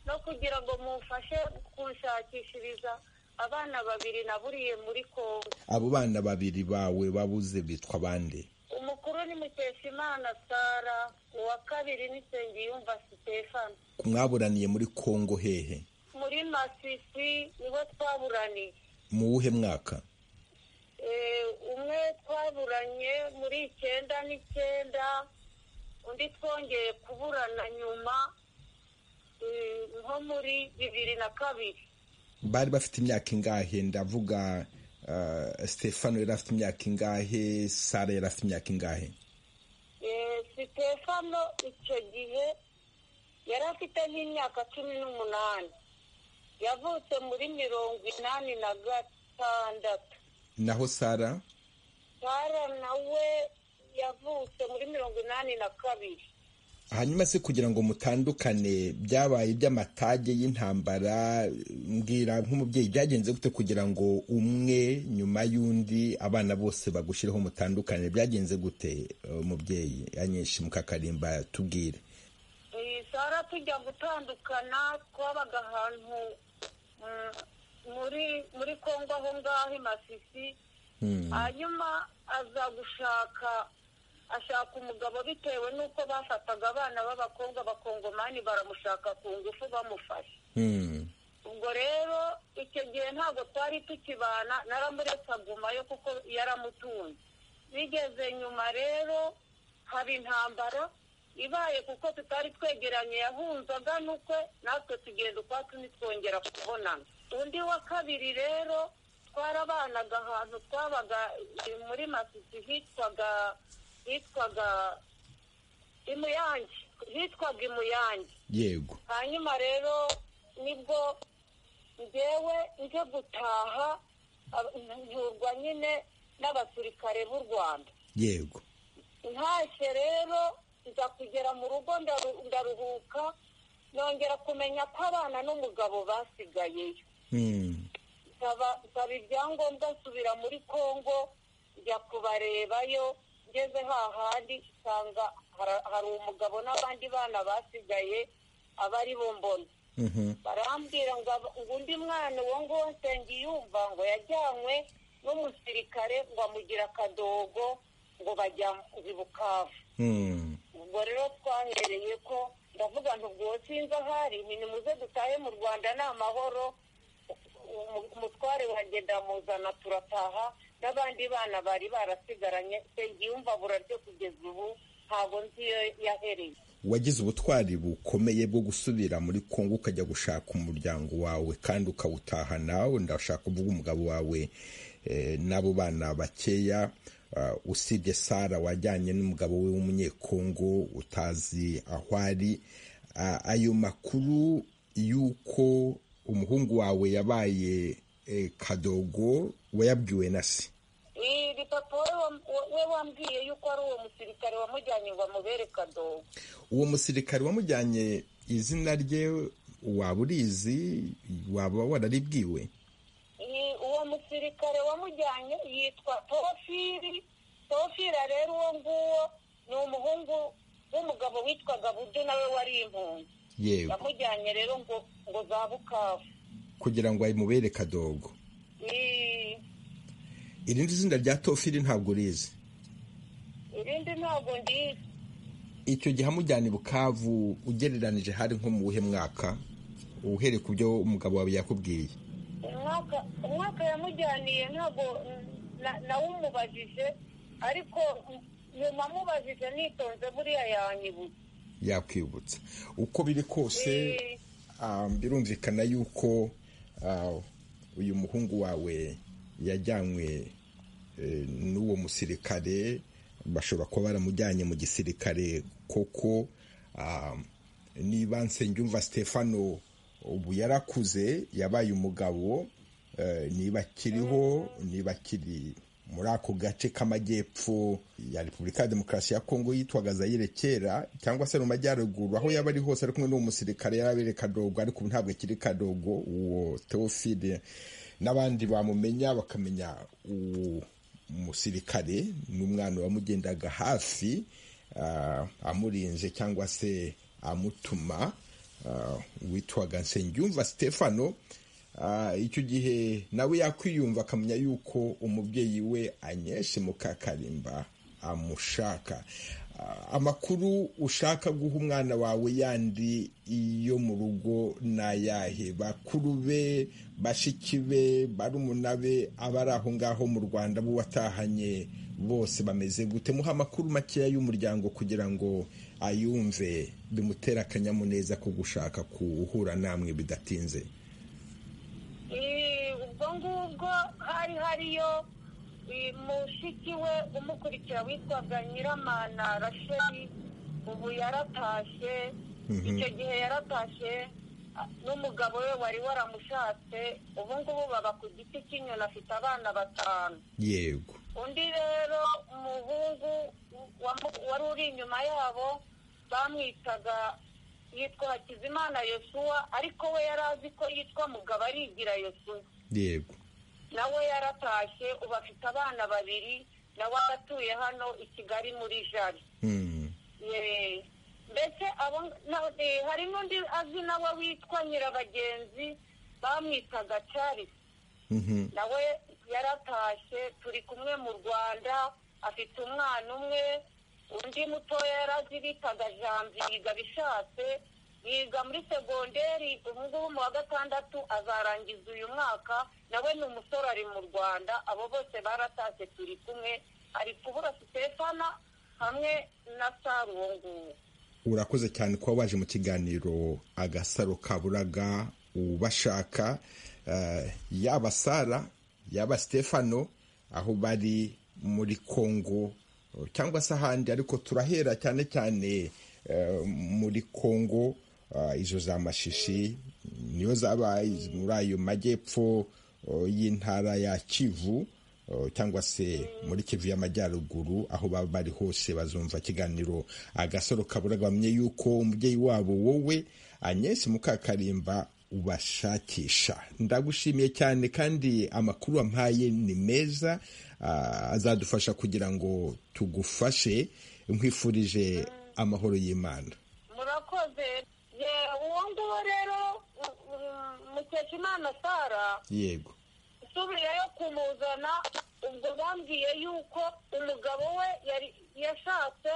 S3: no kugira ngo mumfashe kunshakishiriza abana babiri naburiye muri kongo
S1: abo bana babiri bawe babuze bitwa bande
S3: umukuru ni mukeshimana sara uwa kabiri ni nsengiyumva sitefano
S1: mwaburaniye muri kongo hehe
S3: muri masisi niho twaburaniye
S1: mu wuhe mwaka
S3: umwe twaburanye muri icyenda n'icyenda undi twongeye kuburana nyuma nko muri bibiri na kabiri
S1: bari bafite imyaka ingahe ndavuga sitefano yari afite imyaka ingahe sara yari afite imyaka ingahe
S3: sitefano icyo gihe yari afite nk'imyaka cumi n'umunani yavutse muri mirongo inani na gatandatu
S1: naho sara
S3: sara nawe yavutse muri mirongo inani na kabiri
S1: hanyuma se kugira ngo mutandukane byabaye iby'amatage y'intambara mbwira nk'umubyeyi byagenze gute kugira ngo umwe nyuma y'undi abana bose bagushireho mutandukane byagenze gute umubyeyi anyinshi mukakarimba tubwire
S3: sara tujya gutandukana twabaga ahantu muri muri kongo aho ngaho masisi hanyuma aza gushaka ashaka umugabo bitewe n'uko bafataga abana b'abakobwa bakongomani baramushaka ku ngufu bamufashe ubwo rero icyo gihe ntabwo twari tukibana naramuretse agumayo kuko yaramutunze bigeze nyuma rero haba intambara ibaye kuko tutari twegeranye yahunzaga n'ukwe natwe tugenda ukwacu ntitwongera kubonana undi wa kabiri rero twarabanaga ahantu twabaga muri masisi hitwaga hitwaga imuyange hitwaga imuyange
S1: yego
S3: hanyuma rero nibwo ngewe nje gutaha nturwa nyine n'abasirikare b'u rwanda
S1: yego
S3: ntashye rero nza kugera mu rugo ndaruhuka nongera kumenya ko abana n'umugabo basigayeyo nsaba ibyangombwa nsubira muri kongo njya kubarebayo ngeze hahandi nsanga hari umugabo n'abandi bana basigaye aba ari bo mbona barambwira ngo undi mwana uwo nguwo nsengiyumva ngo yajyanywe n'umusirikare ngo amugira akadogo ngo bajya i bukavu ubwo rero twahereye ko ndavuga ntubwo sinzi ahari nimuze dutahe mu rwanda ni amahoro umutware wagenda muzana turataha n'abandi bana bari barasigaranye nsengiyumva buraryo kugeza ubu ntabwo nzi iyo yahereye
S1: wagize ubutwari bukomeye bwo gusubira muri kongo ukajya gushaka umuryango wawe kandi ukawutaha nawe ndashaka kuvuga umugabo wawe n'abo bana bakeya usibye sara wajyanye n'umugabo we w'umunyekongo utazi aho ari ayo makuru y'uko umuhungu wawe yabaye kadogo wayabwiwe na se
S3: iri papa we wambwiye yuko ari uwo musirikare wamujyanye ngo amubere kadogo
S1: uwo musirikare wamujyanye izina rye waba urizi waba wararibwiwe
S3: uwo musirikare wamujyanye yitwa tofiri tofira rero uwo nguwo ni umuhungu w'umugabo witwaga budu nawe wari impunzi
S1: yego
S3: yamujyanye rero ngo ngo za bukavu
S1: kugira ngo ayimubere kadogo irindi zina rya tofiri ntabwo urizi
S3: irindi ntabwo ndizi
S1: icyo gihe amujyana i bukavu ugereranije hari nko mu wuhe mwaka uhereye ku byo umugabo wawe yakubwiye
S3: umwaka yamujyaniye ntabwo nawumubajije ariko nyuma amubajije nitonze buriya yanyibuze
S1: yakwibutsa uko biri kose birumvikana yuko uyu muhungu wawe yajyanywe n'uwo musirikare bashobora kuba baramujyanye mu gisirikare koko niba nsengiyumva stefano ubu yarakuze yabaye umugabo niba akiriho niba akiri muri ako gace k'amajyepfo ya repubulika ya demokarasi ya kongo yitwaga zayire kera cyangwa se no mu majyaruguru aho yaba ari hose ari kumwe n'uwo musirikare yari abere kadogo ariko ubu ntabwo akiri kadogo uwo teofide n'abandi bamumenya bakamenya uwo musirikare n'umwana wamugendaga hafi amurinze cyangwa se amutuma witwaga nsengiyumva stefano icyo gihe nawe yakwiyumva akamenya yuko umubyeyi we anyeshe mukakarimba amushaka amakuru ushaka guha umwana wawe yandi yo mu rugo ni ayahe bakuru be bashiki be barumuna be abari aho ngaho mu rwanda bo watahanye bose bameze gute muha amakuru makeya y'umuryango kugira ngo ayumve bimutere akanyamuneza ko gushaka kuwuhura namwe bidatinze
S3: ubwo ngubwo hari hariyo mushiki we umukurikira witwaga nyiramana rasheli ubu yaratashye icyo gihe yaratashye n'umugabo we wari waramushatse ubu ngubu baba ku giti cy'inyoni afite abana batanu
S1: yego
S3: undi rero umuhungu wari uri inyuma yabo bamwitaga yitwa hakizimana yosuwa ariko we yari azi ko yitwa mugabo arigira yosuwa
S1: yego
S3: nawe yaratashye ubu afite abana babiri nawe aratuye hano i kigali muri jari mbese hari n'undi azi nawe witwa nyirabagenzi bamwitaga charles nawe yaratashye turi kumwe mu rwanda afite umwana umwe undi mutoya yari azi bitaga janviga bishatse yiga muri segonderi ubu ngubu mu wa gatandatu azarangiza uyu mwaka nawe ni umusore ari mu rwanda abo bose baratashye turi kumwe ari kubura sitefana hamwe na sari uwo nguwo
S1: urakoze cyane kuba waje mu kiganiro agasaro kaburaga ubashaka yaba sara yaba sitefano aho bari muri kongo cyangwa se ahandi ariko turahera cyane cyane muri kongo izo za mashishi niyo zaba muri ayo majyepfo y'intara ya kivu cyangwa se muri kivu y'amajyaruguru aho baba bari hose bazumva ikiganiro agasoro kabura bamenye yuko umubyeyi wabo wowe anyesi mukakarimba ubashakisha ndagushimiye cyane kandi amakuru wampaye ni meza azadufasha kugira ngo tugufashe nkwifurije amahoro y'imana
S3: murakoze uwo nguwo rero mukeshimana sara
S1: yego
S3: usubiyeyo kumuzana ubwo bambwiye yuko umugabo we yashatse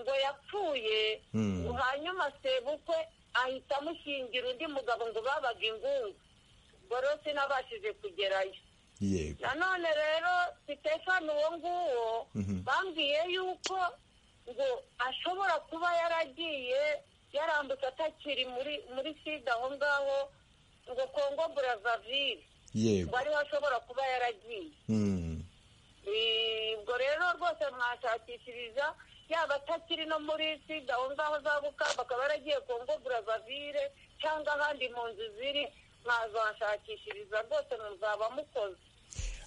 S3: ngo yapfuye hanyuma sebukwe ahita amushingira undi mugabo ngo babaga ingungu rero sinabashije kugerayo nanone rero sitefani uwo nguwo bambwiye yuko ngo ashobora kuba yaragiye yarambutse atakiri muri muri sida aho ngaho ngo kongo burazavire
S1: yego
S3: ariho ashobora kuba yaragiye ubwo rero rwose mwashakishiriza yaba atakiri no muri sida aho ngaho za bukamba akaba yaragiye kongo burazavire cyangwa ahandi mu nzu ziri mwazashakishiriza rwose muzaba mukoze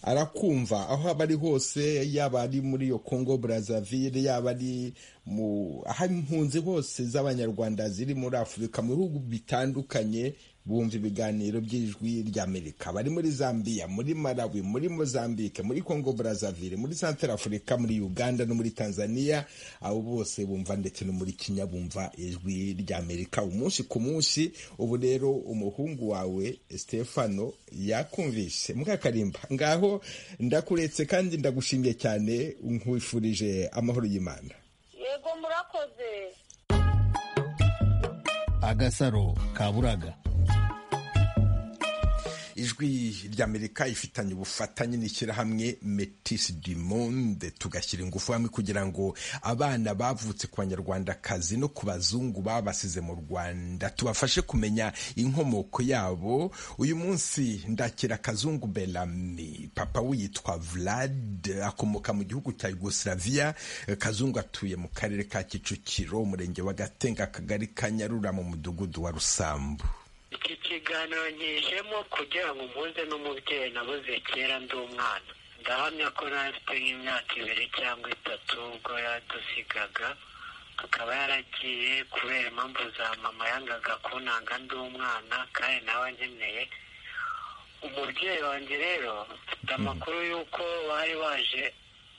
S1: arakumva aho aba ari hose yaba ari muri iyo kongo burazavire yaba ari mu aho impunzi hose z'abanyarwanda ziri muri afurika mu bihugu bitandukanye bumva ibiganiro by'ijwi ry'amerika bari muri zambia muri malawi muri mozambique muri kongo burazavire muri santara afurika muri uganda no muri tanzania abo bose bumva ndetse no muri kenya bumva ijwi ry'amerika umunsi ku munsi ubu rero umuhungu wawe stefano yakumvise mukakarimba ngaho ndakuretse kandi ndagushimiye cyane nkwifurije amahoro y'imana
S3: yego murakoze
S9: agasaro kaburaga
S1: ijwi ry'amerika ifitanye ubufatanye n'ishyirahamwe metisi du monde tugashyira ingufu hamwe kugira ngo abana bavutse ku banyarwandakazi no ku bazungu babasize mu rwanda tubafashe kumenya inkomoko yabo uyu munsi ndakira kazungu berami papa witwa vlad akomoka mu gihugu cya yugoslavia kazungu atuye mu karere ka kicukiro umurenge wa gatenga akagari ka nyarura mu mudugudu wa rusambu
S4: iki kiganiro nkijemo kugira ngo mpuze n'umubyeyi nabuze kera ndi umwana ndahamya ko nafite nk'imyaka ibiri cyangwa itatu ubwo yadusigaga akaba yaragiye kubera impamvu za mama yangaga kunanga ndi umwana kandi nawe ankeneye umubyeyi wanjye rero mfite amakuru y'uko bari baje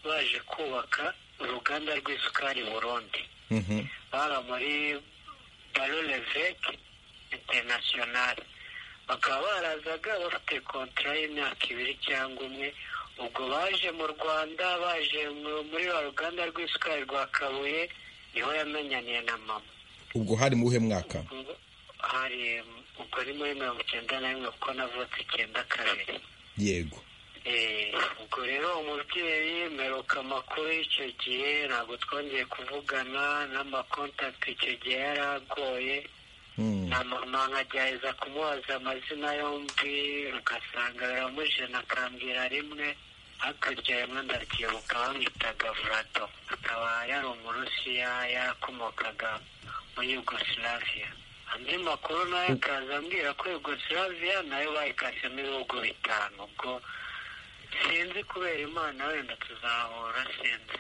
S4: baje kubaka uruganda rw'isukari burundi bara muri baroreveke interinasiyonari bakaba barazaga bafite kontara y'imyaka ibiri cyangwa umwe ubwo baje mu rwanda baje muri wa ruganda rw'isukari rwa kabuye niho yamenyaniye na mama
S1: ubwo hari mu buhe mwaka
S4: hari ubwo ni muri mirongo icyenda na rimwe kuko navutse icyenda kabiri
S1: yego
S4: ubwo rero umubyeyi meruka amakuru y'icyo gihe ntabwo twongeye kuvugana n'amakontakiti icyo gihe yari agoye na mama nkagerageza kumubaza amazina yombi ugasanga biramujena akambwira rimwe hakurya rimwe ndabyibuka bamwitaga vurato akaba yari umurusiya yarakomokaga muri yugosilaviya andi makuru nayo akaza ambwira ko yugosilaviya nayo bayikasemo ibihugu bitanu ubwo sinzi kubera imana wenda tuzahura sinzi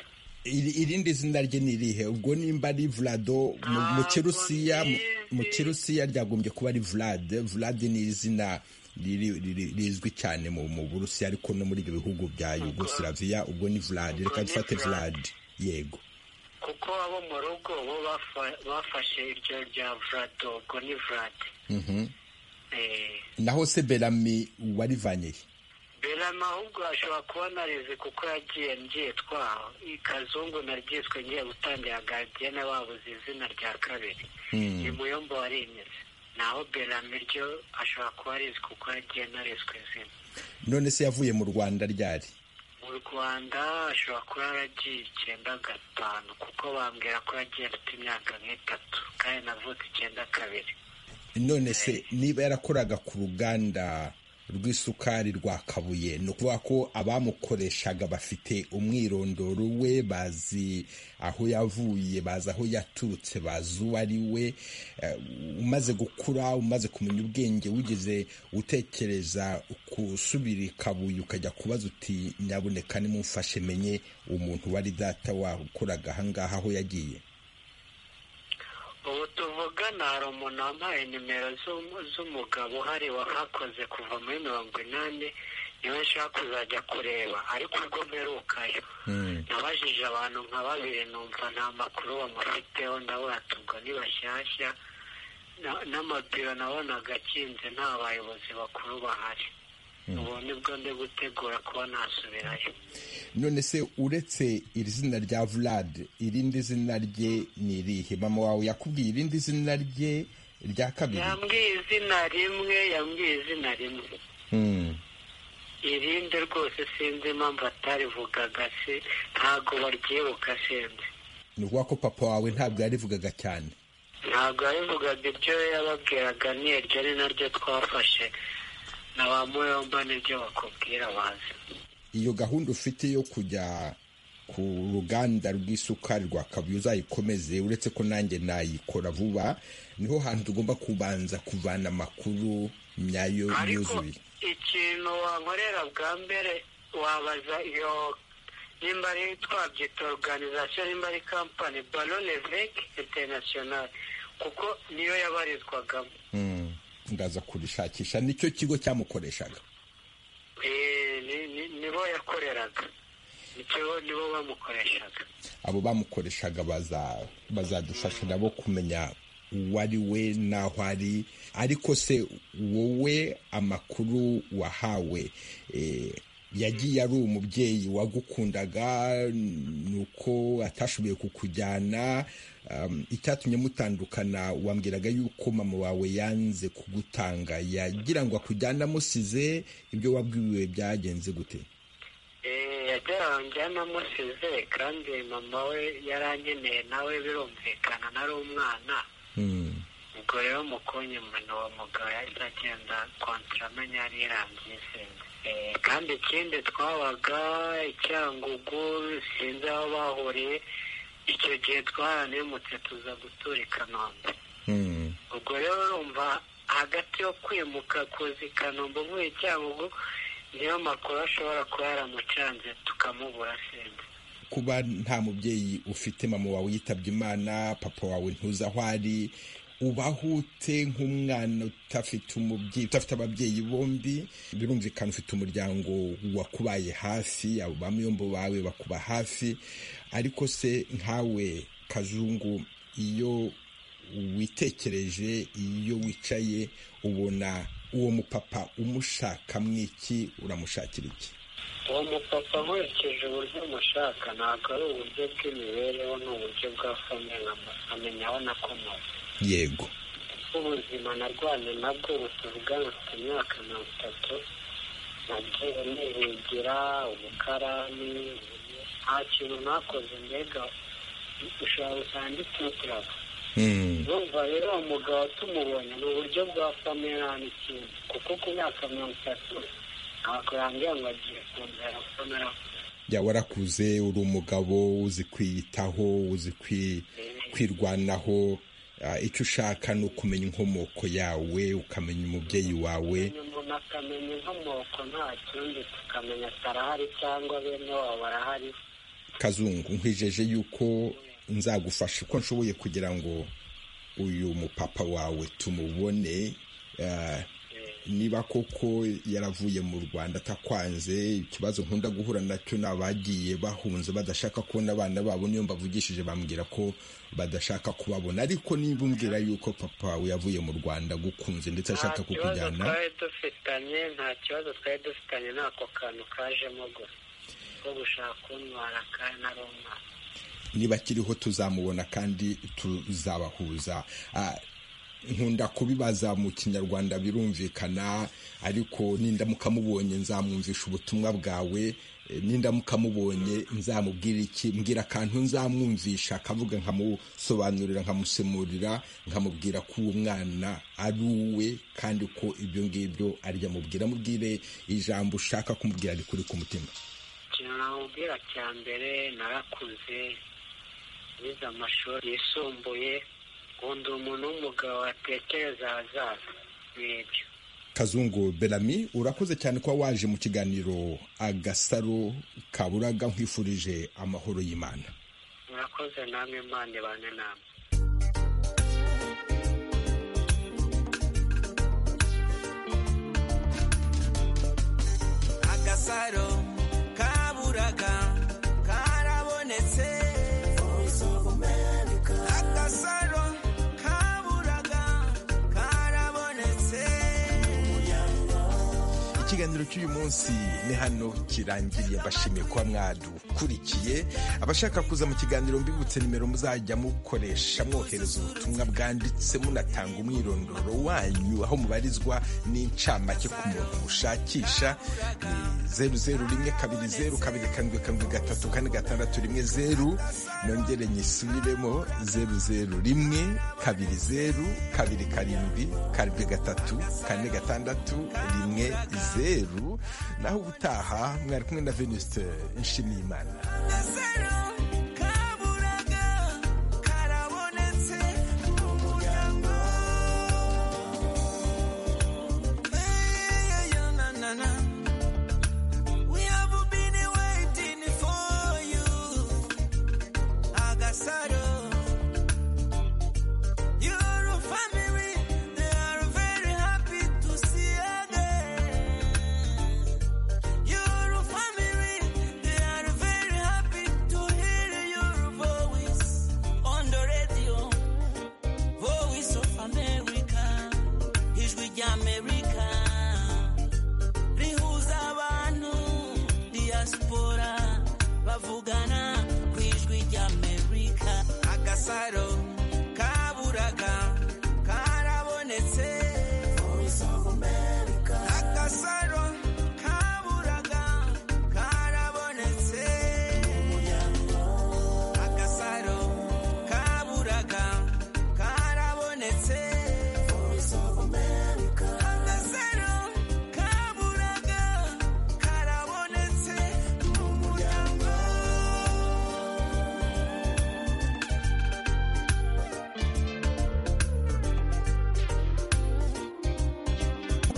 S1: irindi zina rye ni irihe ubwo nimba ari vurado mu kirusiya mu kirusiya ryagombye kuba ari vurade vurade ni izina rizwi cyane mu burusiya ariko no muri ibyo bihugu bya yugosiraviya ubwo ni vurade reka dufate vurade yego
S4: kuko abo mu rugo bo bafashe iryo rya vurado ubwo ni vurade
S1: naho se berami warivanyeye
S4: berama ahubwo ashobora kuba narize kuko yagiye mbyitwaho ikazungu naryiswe ngiye gutangira gagiye n'ababuze izina rya kabiri ni muyombo warimeze naho berama ryo ashobora kuba arizi kuko yagiye narizwe izina
S1: none se yavuye mu rwanda ryari
S4: mu rwanda ashobora kuba yaragiye icyenda gatanu kuko bambwira ko yagiye afite imyaka nk'itatu kandi navutse icyenda kabiri
S1: none se niba yarakoraga ku ruganda rw'isukari rwa kabuye ni ukuvuga ko abamukoreshaga bafite umwirondoro we bazi aho yavuye bazi aho yaturutse bazi uwo ari we umaze gukura umaze kumenya ubwenge wigeze utekereza gusubira i kabuye ukajya kubaza uti nyaboneka nimumfashe menye umuntu wari data wakoraga ahangaha aho yagiye
S4: ubu tuvugana hari umuntu wambaye nimero z'umugabo uhari wahakoze kuva muri mirongo inani niwe nshaka kuzajya kureba ariko ubwo mperukayo nabajije abantu nka babiri numva nta makuru bamufiteho ndabona tubwo ni bashyashya n'amabiro nabonaga akinze nta bayobozi bakuru bahari ubu nibwo ndi gutegura kuba nasubirayo
S1: none se uretse iri zina rya vurade irindi zina rye ni irihe mama wawe yakubwiye irindi zina rye rya kabiri
S4: yambwiye izina rimwe yambwiye izina rimwe irindi rwose sinzi impamvu atarivugaga se ntabwo baryibuka sinzi
S1: ni ukuvuga ko papa wawe ntabwo yarivugaga cyane
S4: ntabwo yarivugaga ibyo yababwiraga ni iryo ni naryo twafashe na ba muyomba nibyo bakubwira bazi
S1: iyo gahunda ufite yo kujya ku ruganda rw'isukari rwa kabuye uzayikomeze uretse ko nanjye nayikora vuba niho hantu tugomba kubanza kuvana amakuru nyayo yuzuye
S4: ikintu wankorera bwa mbere wabaza iyo nimba ari twabyita oruganizasiyo nimba ari kampani barone veki interinasiyonari kuko niyo yabarizwagamo
S1: ndaza kurishakisha nicyo kigo cyamukoreshaga
S4: nibo yakoreraga nibo bamukoreshaga
S1: abo bamukoreshaga bazadufasha nabo kumenya uwo ari we n'aho ari ariko se wowe amakuru wahawe yagiye ari umubyeyi wagukundaga nuko atashoboye kukujyana icyatumye mutandukana wambwiraga yuko mama wawe yanze kugutanga yagira ngo akujyane amusize ibyo wabwiwe byagenze gute
S4: yagira ngo amusize kandi mama we yarankeneye nawe birumvikana nari umwana ubwo rero mukunyemana uwo mugabo yahise agenda kontara amenya yari yarangiye isenga kandi ikindi twabaga icyangugu sinzi aho bahuriye icyo gihe twaranimutse tuza gutura i kanombe ubwo rero urumva hagati yo kwimuka kuza i kanombe uvuye icyangugu niyo makuru ashobora kuba yaramucanze tukamubura sinzi
S1: kuba nta mubyeyi ufite mama wawe yitabye imana papa wawe ntuzi aho ari ubaho ute nk'umwana udafite umubyeyi udafite ababyeyi bombi birumvikana ufite umuryango wakubaye hafi abo bamuyombo bawe bakuba hafi ariko se nkawe kazungu iyo witekereje iyo wicaye ubona uwo mupapa umushaka mwiki uramushakira iki
S4: uwo mupapa nkurikije uburyo umushaka ntabwo ari uburyo bw'imibereho ni uburyo bwa famille amenya aho nakomoka
S1: yego
S4: ubuzima narwanye nabwo butuvuga bufite imyaka mirongo itatu nagiye nihigira ubukarani nta kintu nakoze mbega ushobora gusanga ndikwitirava urumva rero uwo mugabo tumubonye ni uburyo bwa famera n'ikindi kuko ku myaka mirongo itatu ntabwo yambwira ngo agiye kunzara famera
S1: ya warakuze uri umugabo uzi kwiyitaho uzi kwirwanaho icyo ushaka ni ukumenya inkomoko yawe ukamenya umubyeyi wawe
S4: umuntu akamenya inkomoko nta kindi tukamenya atarahari cyangwa bene wabo barahari
S1: kazungu nkwijeje yuko nzagufasha uko nshoboye kugira ngo uyu mupapa wawe tumubone niba koko yaravuye mu rwanda atakwanze ikibazo nkunda guhura nacyo ni abagiye bahunze badashaka kubona abana babo niyo mbavugishije bambwira ko badashaka kubabona ariko niba umbwira yuko papa wawe yavuye mu rwanda agukunze ndetse ashaka kukujyana
S4: nta kibazo twari dufitanye nta kibazo twari dufitanye n'ako kantu kajemo gusa ko gushaka kuntwara kandi ari umwana
S1: niba akiriho tuzamubona kandi tuzabahuza nkunda kubibaza mu kinyarwanda birumvikana ariko nindamuka mubonye nzamwumvisha ubutumwa bwawe nindamuka mubonye nzamubwira iki mbwira akantu nzamwumvisha akavuga nkamusobanurira nkamusemurira nkamubwira ko uwo mwana ari uwe kandi ko ibyo ngibyo arya mubwira mubwire ijambo ushaka kumubwira rikuri ku mutima
S4: ikintu namubwira cya mbere narakuze nize amashuri yisumbuye nkunda umuntu w'umugabo watekereza ahazaza n'ibyo
S1: kazungu berami urakoze cyane kuba waje mu kiganiro agasaro kaburaga nkwifurije amahoro y'imana
S4: murakoze namwe imana ibane namwe
S11: agasaro kaburaga karabonetse agasaro kaburaga karabonetse
S1: ikiganiro cy'uyu munsi ni hano kirangiriye bashimiye kuba mwadukurikiye abashaka kuza mu kiganiro mbibutse nimero muzajya mukoresha mwohereza ubutumwa bwanditse munatanga umwirondoro wanyu aho mubarizwa n'incamake ku muntu mushakisha ni zeru zeru rimwe kabiri zeru kabiri karindwi karindwi gatatu kane gatandatu rimwe zeru nongere nyisubiremo zeru zeru rimwe kabiri zeru kabiri karindwi karindwi gatatu kane gatandatu rimwe zeru zeru naho ubutaha mwari kumwe na venuste nshimiyimana
S11: to him. gasaro